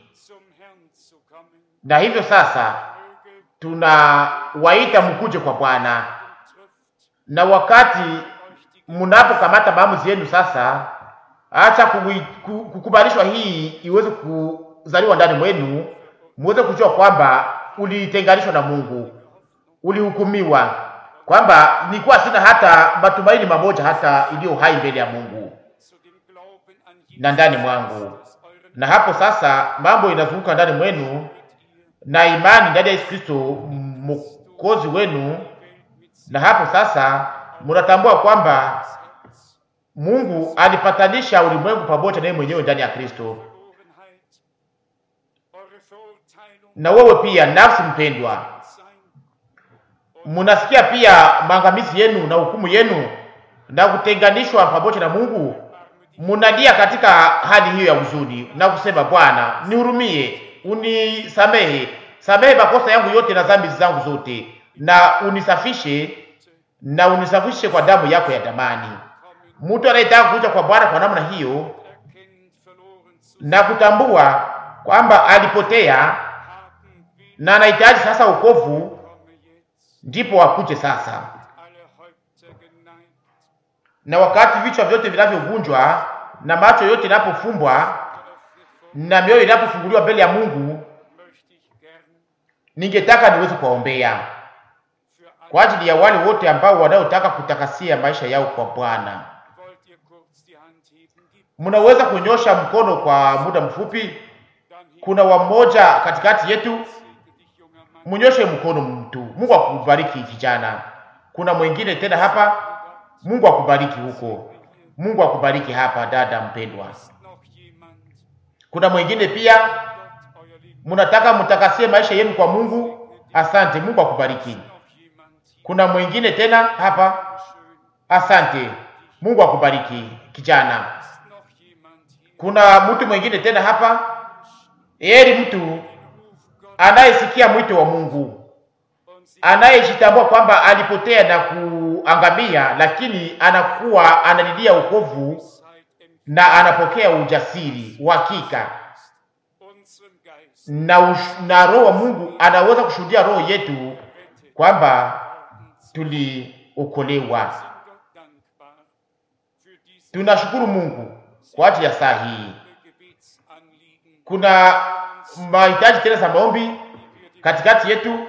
Na hivyo sasa tunawaita mkuje kwa Bwana, na wakati mnapokamata maamuzi yenu sasa, acha kukubalishwa hii iweze kuzaliwa ndani mwenu, muweze kujua kwamba ulitenganishwa na Mungu, ulihukumiwa, kwamba nilikuwa sina hata matumaini mamoja hata iliyo hai mbele ya Mungu na ndani mwangu. Na hapo sasa mambo inazunguka ndani mwenu na imani ndani ya Yesu Kristo mwokozi wenu, na hapo sasa mnatambua kwamba Mungu alipatanisha ulimwengu pamoja na yeye mwenyewe ndani ya Kristo. Na wewe pia, nafsi mpendwa, munasikia pia maangamizi yenu na hukumu yenu na kutenganishwa pamoja na Mungu. Munalia katika hali hiyo ya huzuni na kusema, Bwana nihurumie, unisamehe, samehe makosa yangu yote na dhambi zangu zote, na unisafishe na unisafishe kwa damu yako ya damani. Mtu anayetaka kuja kwa Bwana kwa namna hiyo na kutambua kwamba alipotea na anahitaji sasa wokovu, ndipo akuje sasa. Na wakati vichwa vyote vinavyovunjwa na macho yote inapofumbwa na mioyo inapofunguliwa mbele ya Mungu, ningetaka niweze kuwaombea kwa ajili ya wale wote ambao wanaotaka kutakasia maisha yao kwa Bwana. Mnaweza kunyosha mkono kwa muda mfupi. Kuna wamoja katikati yetu, mnyoshe mkono mtu. Mungu akubariki kijana. Kuna mwingine tena hapa, Mungu akubariki huko. Mungu akubariki hapa, dada mpendwa. Kuna mwingine pia, mnataka mtakasie maisha yenu kwa Mungu. Asante, Mungu akubariki. Kuna mwingine tena hapa, asante, Mungu akubariki kijana. Kuna mtu mwingine tena hapa, heri mtu anayesikia mwito wa Mungu anayejitambua kwamba alipotea na kuangamia, lakini anakuwa analilia wokovu na anapokea ujasiri, uhakika na, ush- na Roho wa Mungu anaweza kushuhudia roho yetu kwamba tuliokolewa. Tunashukuru Mungu kwa ajili ya saa hii. Kuna mahitaji tena za maombi katikati yetu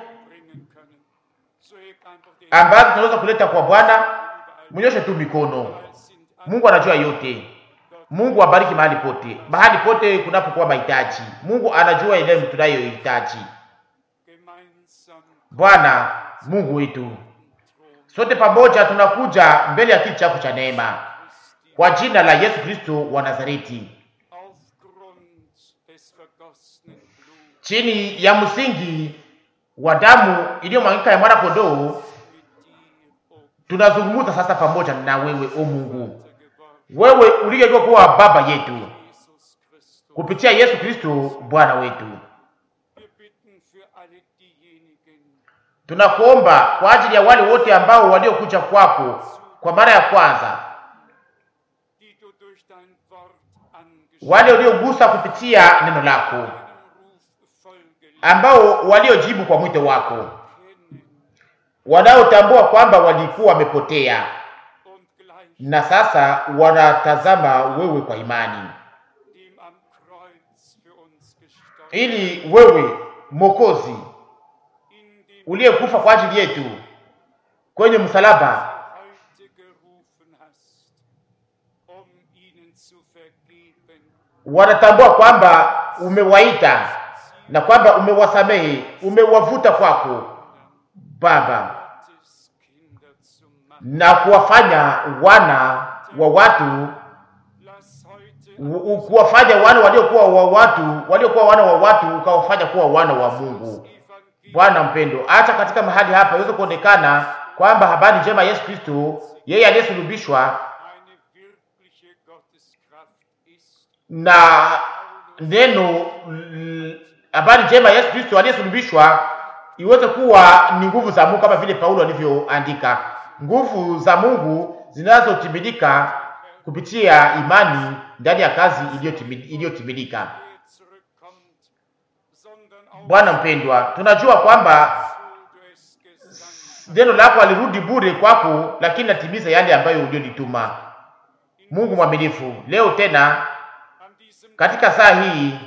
ambazo tunaweza kuleta kwa Bwana. Mnyoshe tu mikono. Mungu anajua yote. Mungu abariki mahali pote, mahali pote kunapokuwa mahitaji. Mungu anajua ile tunayohitaji. Bwana Mungu wetu, sote pamoja tunakuja mbele ya kiti chako cha neema kwa jina la Yesu Kristo wa Nazareti, chini ya msingi wa damu iliyomwagika ya mwana kondoo. Tunazungumza sasa pamoja na wewe, o Mungu, wewe uliyejua kuwa baba yetu kupitia Yesu Kristo Bwana wetu. Tunakuomba kwa ajili ya wale wote ambao waliokuja kwako kwa mara ya kwanza, wale waliogusa kupitia neno lako, ambao waliojibu kwa mwito wako, wanaotambua kwamba walikuwa wamepotea na sasa wanatazama wewe kwa imani, ili wewe Mwokozi uliyekufa kwa ajili yetu kwenye msalaba wanatambua kwamba umewaita na kwamba umewasamehe, umewavuta kwako Baba na kuwafanya wana wa watu u- kuwafanya wana waliokuwa wa watu waliokuwa wana wa watu ukawafanya kuwa wana wa Mungu. Bwana mpendo, acha katika mahali hapa iweze kuonekana kwamba habari njema ya Yesu Kristo, yeye aliyesulubishwa na neno l- habari njema ya Yesu Kristo aliyesulubishwa iweze kuwa ni nguvu za Mungu, kama vile Paulo alivyoandika, nguvu za Mungu zinazotimilika kupitia imani ndani ya kazi iliyotimi- iliyotimilika. Bwana mpendwa, tunajua kwamba neno lako alirudi bure kwako, lakini natimiza yale ambayo ulionituma. Mungu mwaminifu, leo tena katika saa hii,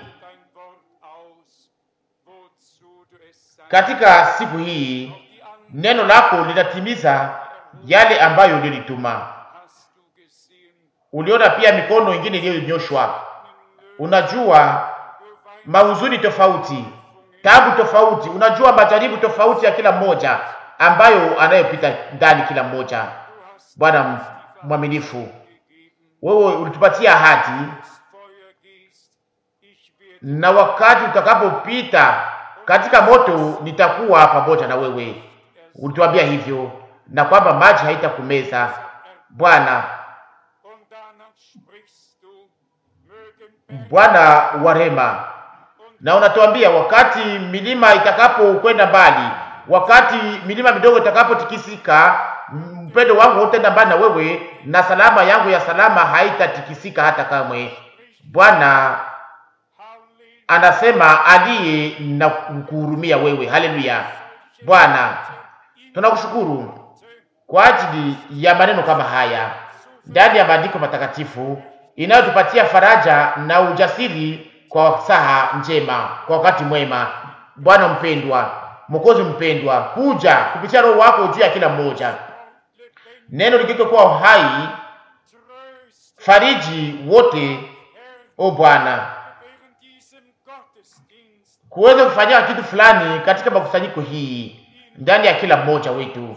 katika siku hii, neno lako linatimiza yale ambayo ulionituma. Uliona pia mikono ingine iliyonyoshwa. Unajua mahuzuni tofauti, tabu tofauti, unajua majaribu tofauti ya kila mmoja ambayo anayopita ndani kila mmoja. Bwana m- mwaminifu, wewe ulitupatia ahadi, na wakati utakapopita katika moto nitakuwa pamoja na wewe. Ulituambia hivyo, na kwamba maji haitakumeza. Bwana, Bwana wa rehema, na unatuambia wakati milima itakapokwenda mbali, wakati milima midogo itakapotikisika, mpendo wangu utaenda mbali na wewe, na salama yangu ya salama haitatikisika hata kamwe. Bwana anasema aliye na kuhurumia wewe. Haleluya! Bwana, tunakushukuru kwa ajili ya maneno kama haya ndani ya maandiko matakatifu inayotupatia faraja na ujasiri kwa saha njema, kwa wakati mwema. Bwana mpendwa, Mwokozi mpendwa, kuja kupitia Roho wako juu ya kila mmoja, neno likike kuwa hai, fariji wote, o Bwana, kuweza kufanyia kitu fulani katika makusanyiko hii ndani ya kila mmoja wetu,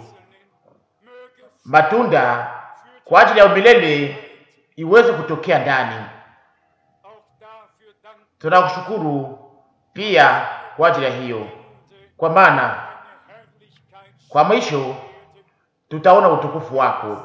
matunda kwa ajili ya umilele iweze kutokea ndani. Tunakushukuru pia kwa ajili ya hiyo, kwa maana kwa mwisho tutaona utukufu wako,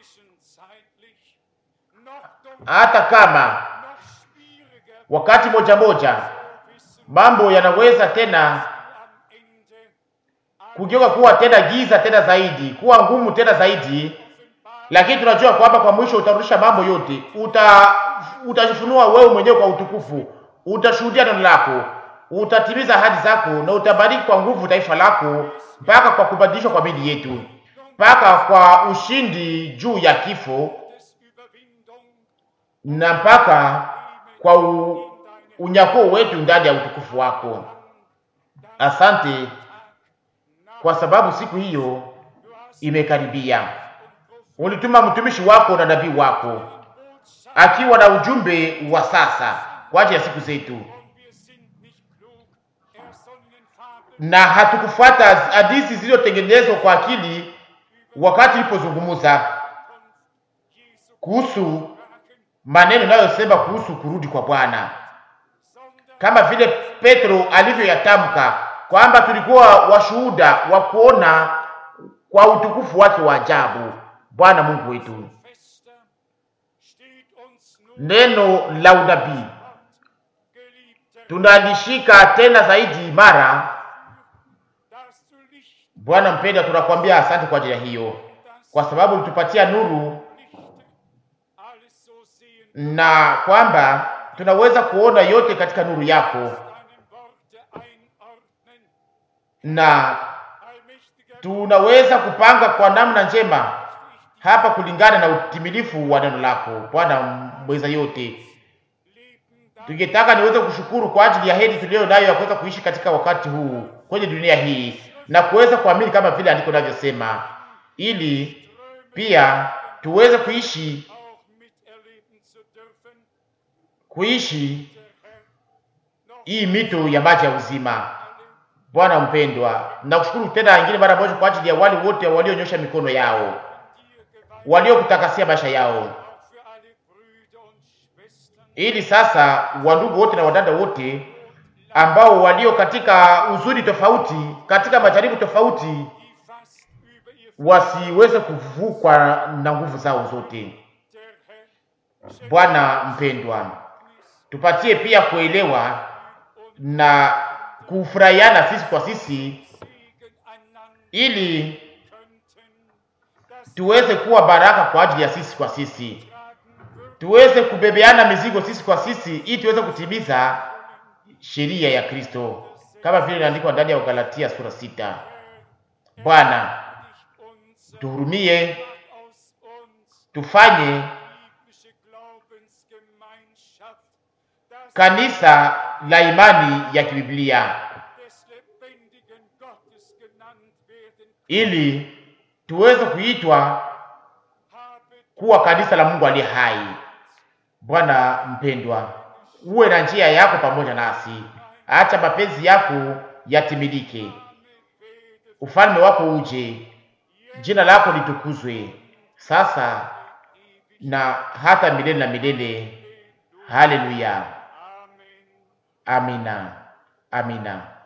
hata kama wakati moja moja mambo yanaweza tena kugeuka kuwa tena giza tena zaidi, kuwa ngumu tena zaidi, lakini tunajua kwamba kwa mwisho utarudisha mambo yote, uta utajifunua wewe mwenyewe kwa utukufu, utashuhudia neno lako, utatimiza ahadi zako, na utabariki kwa nguvu taifa lako, mpaka kwa kubadilishwa kwa mili yetu, mpaka kwa ushindi juu ya kifo, na mpaka kwa u, unyakuo wetu ndani ya utukufu wako. Asante kwa sababu siku hiyo imekaribia. Ulituma mtumishi wako na nabii wako akiwa na ujumbe wa sasa kwa ajili ya siku zetu, na hatukufuata hadithi zilizotengenezwa kwa akili wakati ilipozungumza kuhusu maneno inayosema kuhusu kurudi kwa Bwana, kama vile Petro alivyoyatamka kwamba tulikuwa washuhuda wa kuona kwa utukufu wake wa ajabu. Bwana Mungu wetu, neno la unabii tunalishika tena zaidi imara. Bwana mpenda, tunakwambia asante kwa ajili ya hiyo, kwa sababu ulitupatia nuru na kwamba tunaweza kuona yote katika nuru yako na tunaweza kupanga kwa namna njema hapa kulingana na utimilifu wa neno lako. Bwana mweza yote, tungetaka niweze kushukuru kwa ajili ya heri tuliyo nayo ya kuweza kuishi katika wakati huu kwenye dunia hii na kuweza kuamini kama vile andiko linavyosema, ili pia tuweze kuishi kuishi hii mito ya maji ya uzima. Bwana mpendwa, nakushukuru tena ingine mara moja kwa ajili ya wale wote walionyosha mikono yao, waliokutakasia maisha yao, ili sasa wandugu wote na wadada wote ambao walio katika huzuni tofauti, katika majaribu tofauti, wasiweze kuvukwa na nguvu zao zote. Bwana mpendwa, tupatie pia kuelewa na kufurahiana sisi kwa sisi, ili tuweze kuwa baraka kwa ajili ya sisi kwa sisi, tuweze kubebeana mizigo sisi kwa sisi, ili tuweze kutimiza sheria ya Kristo kama vile inaandikwa ndani ya Galatia sura sita. Bwana tuhurumie, tufanye kanisa la imani ya kibiblia ili tuweze kuitwa kuwa kanisa la Mungu aliye hai. Bwana mpendwa, uwe na njia yako pamoja nasi, acha mapenzi yako yatimilike, ufalme wako uje, jina lako litukuzwe sasa na hata milele na milele. Haleluya, amina, amina.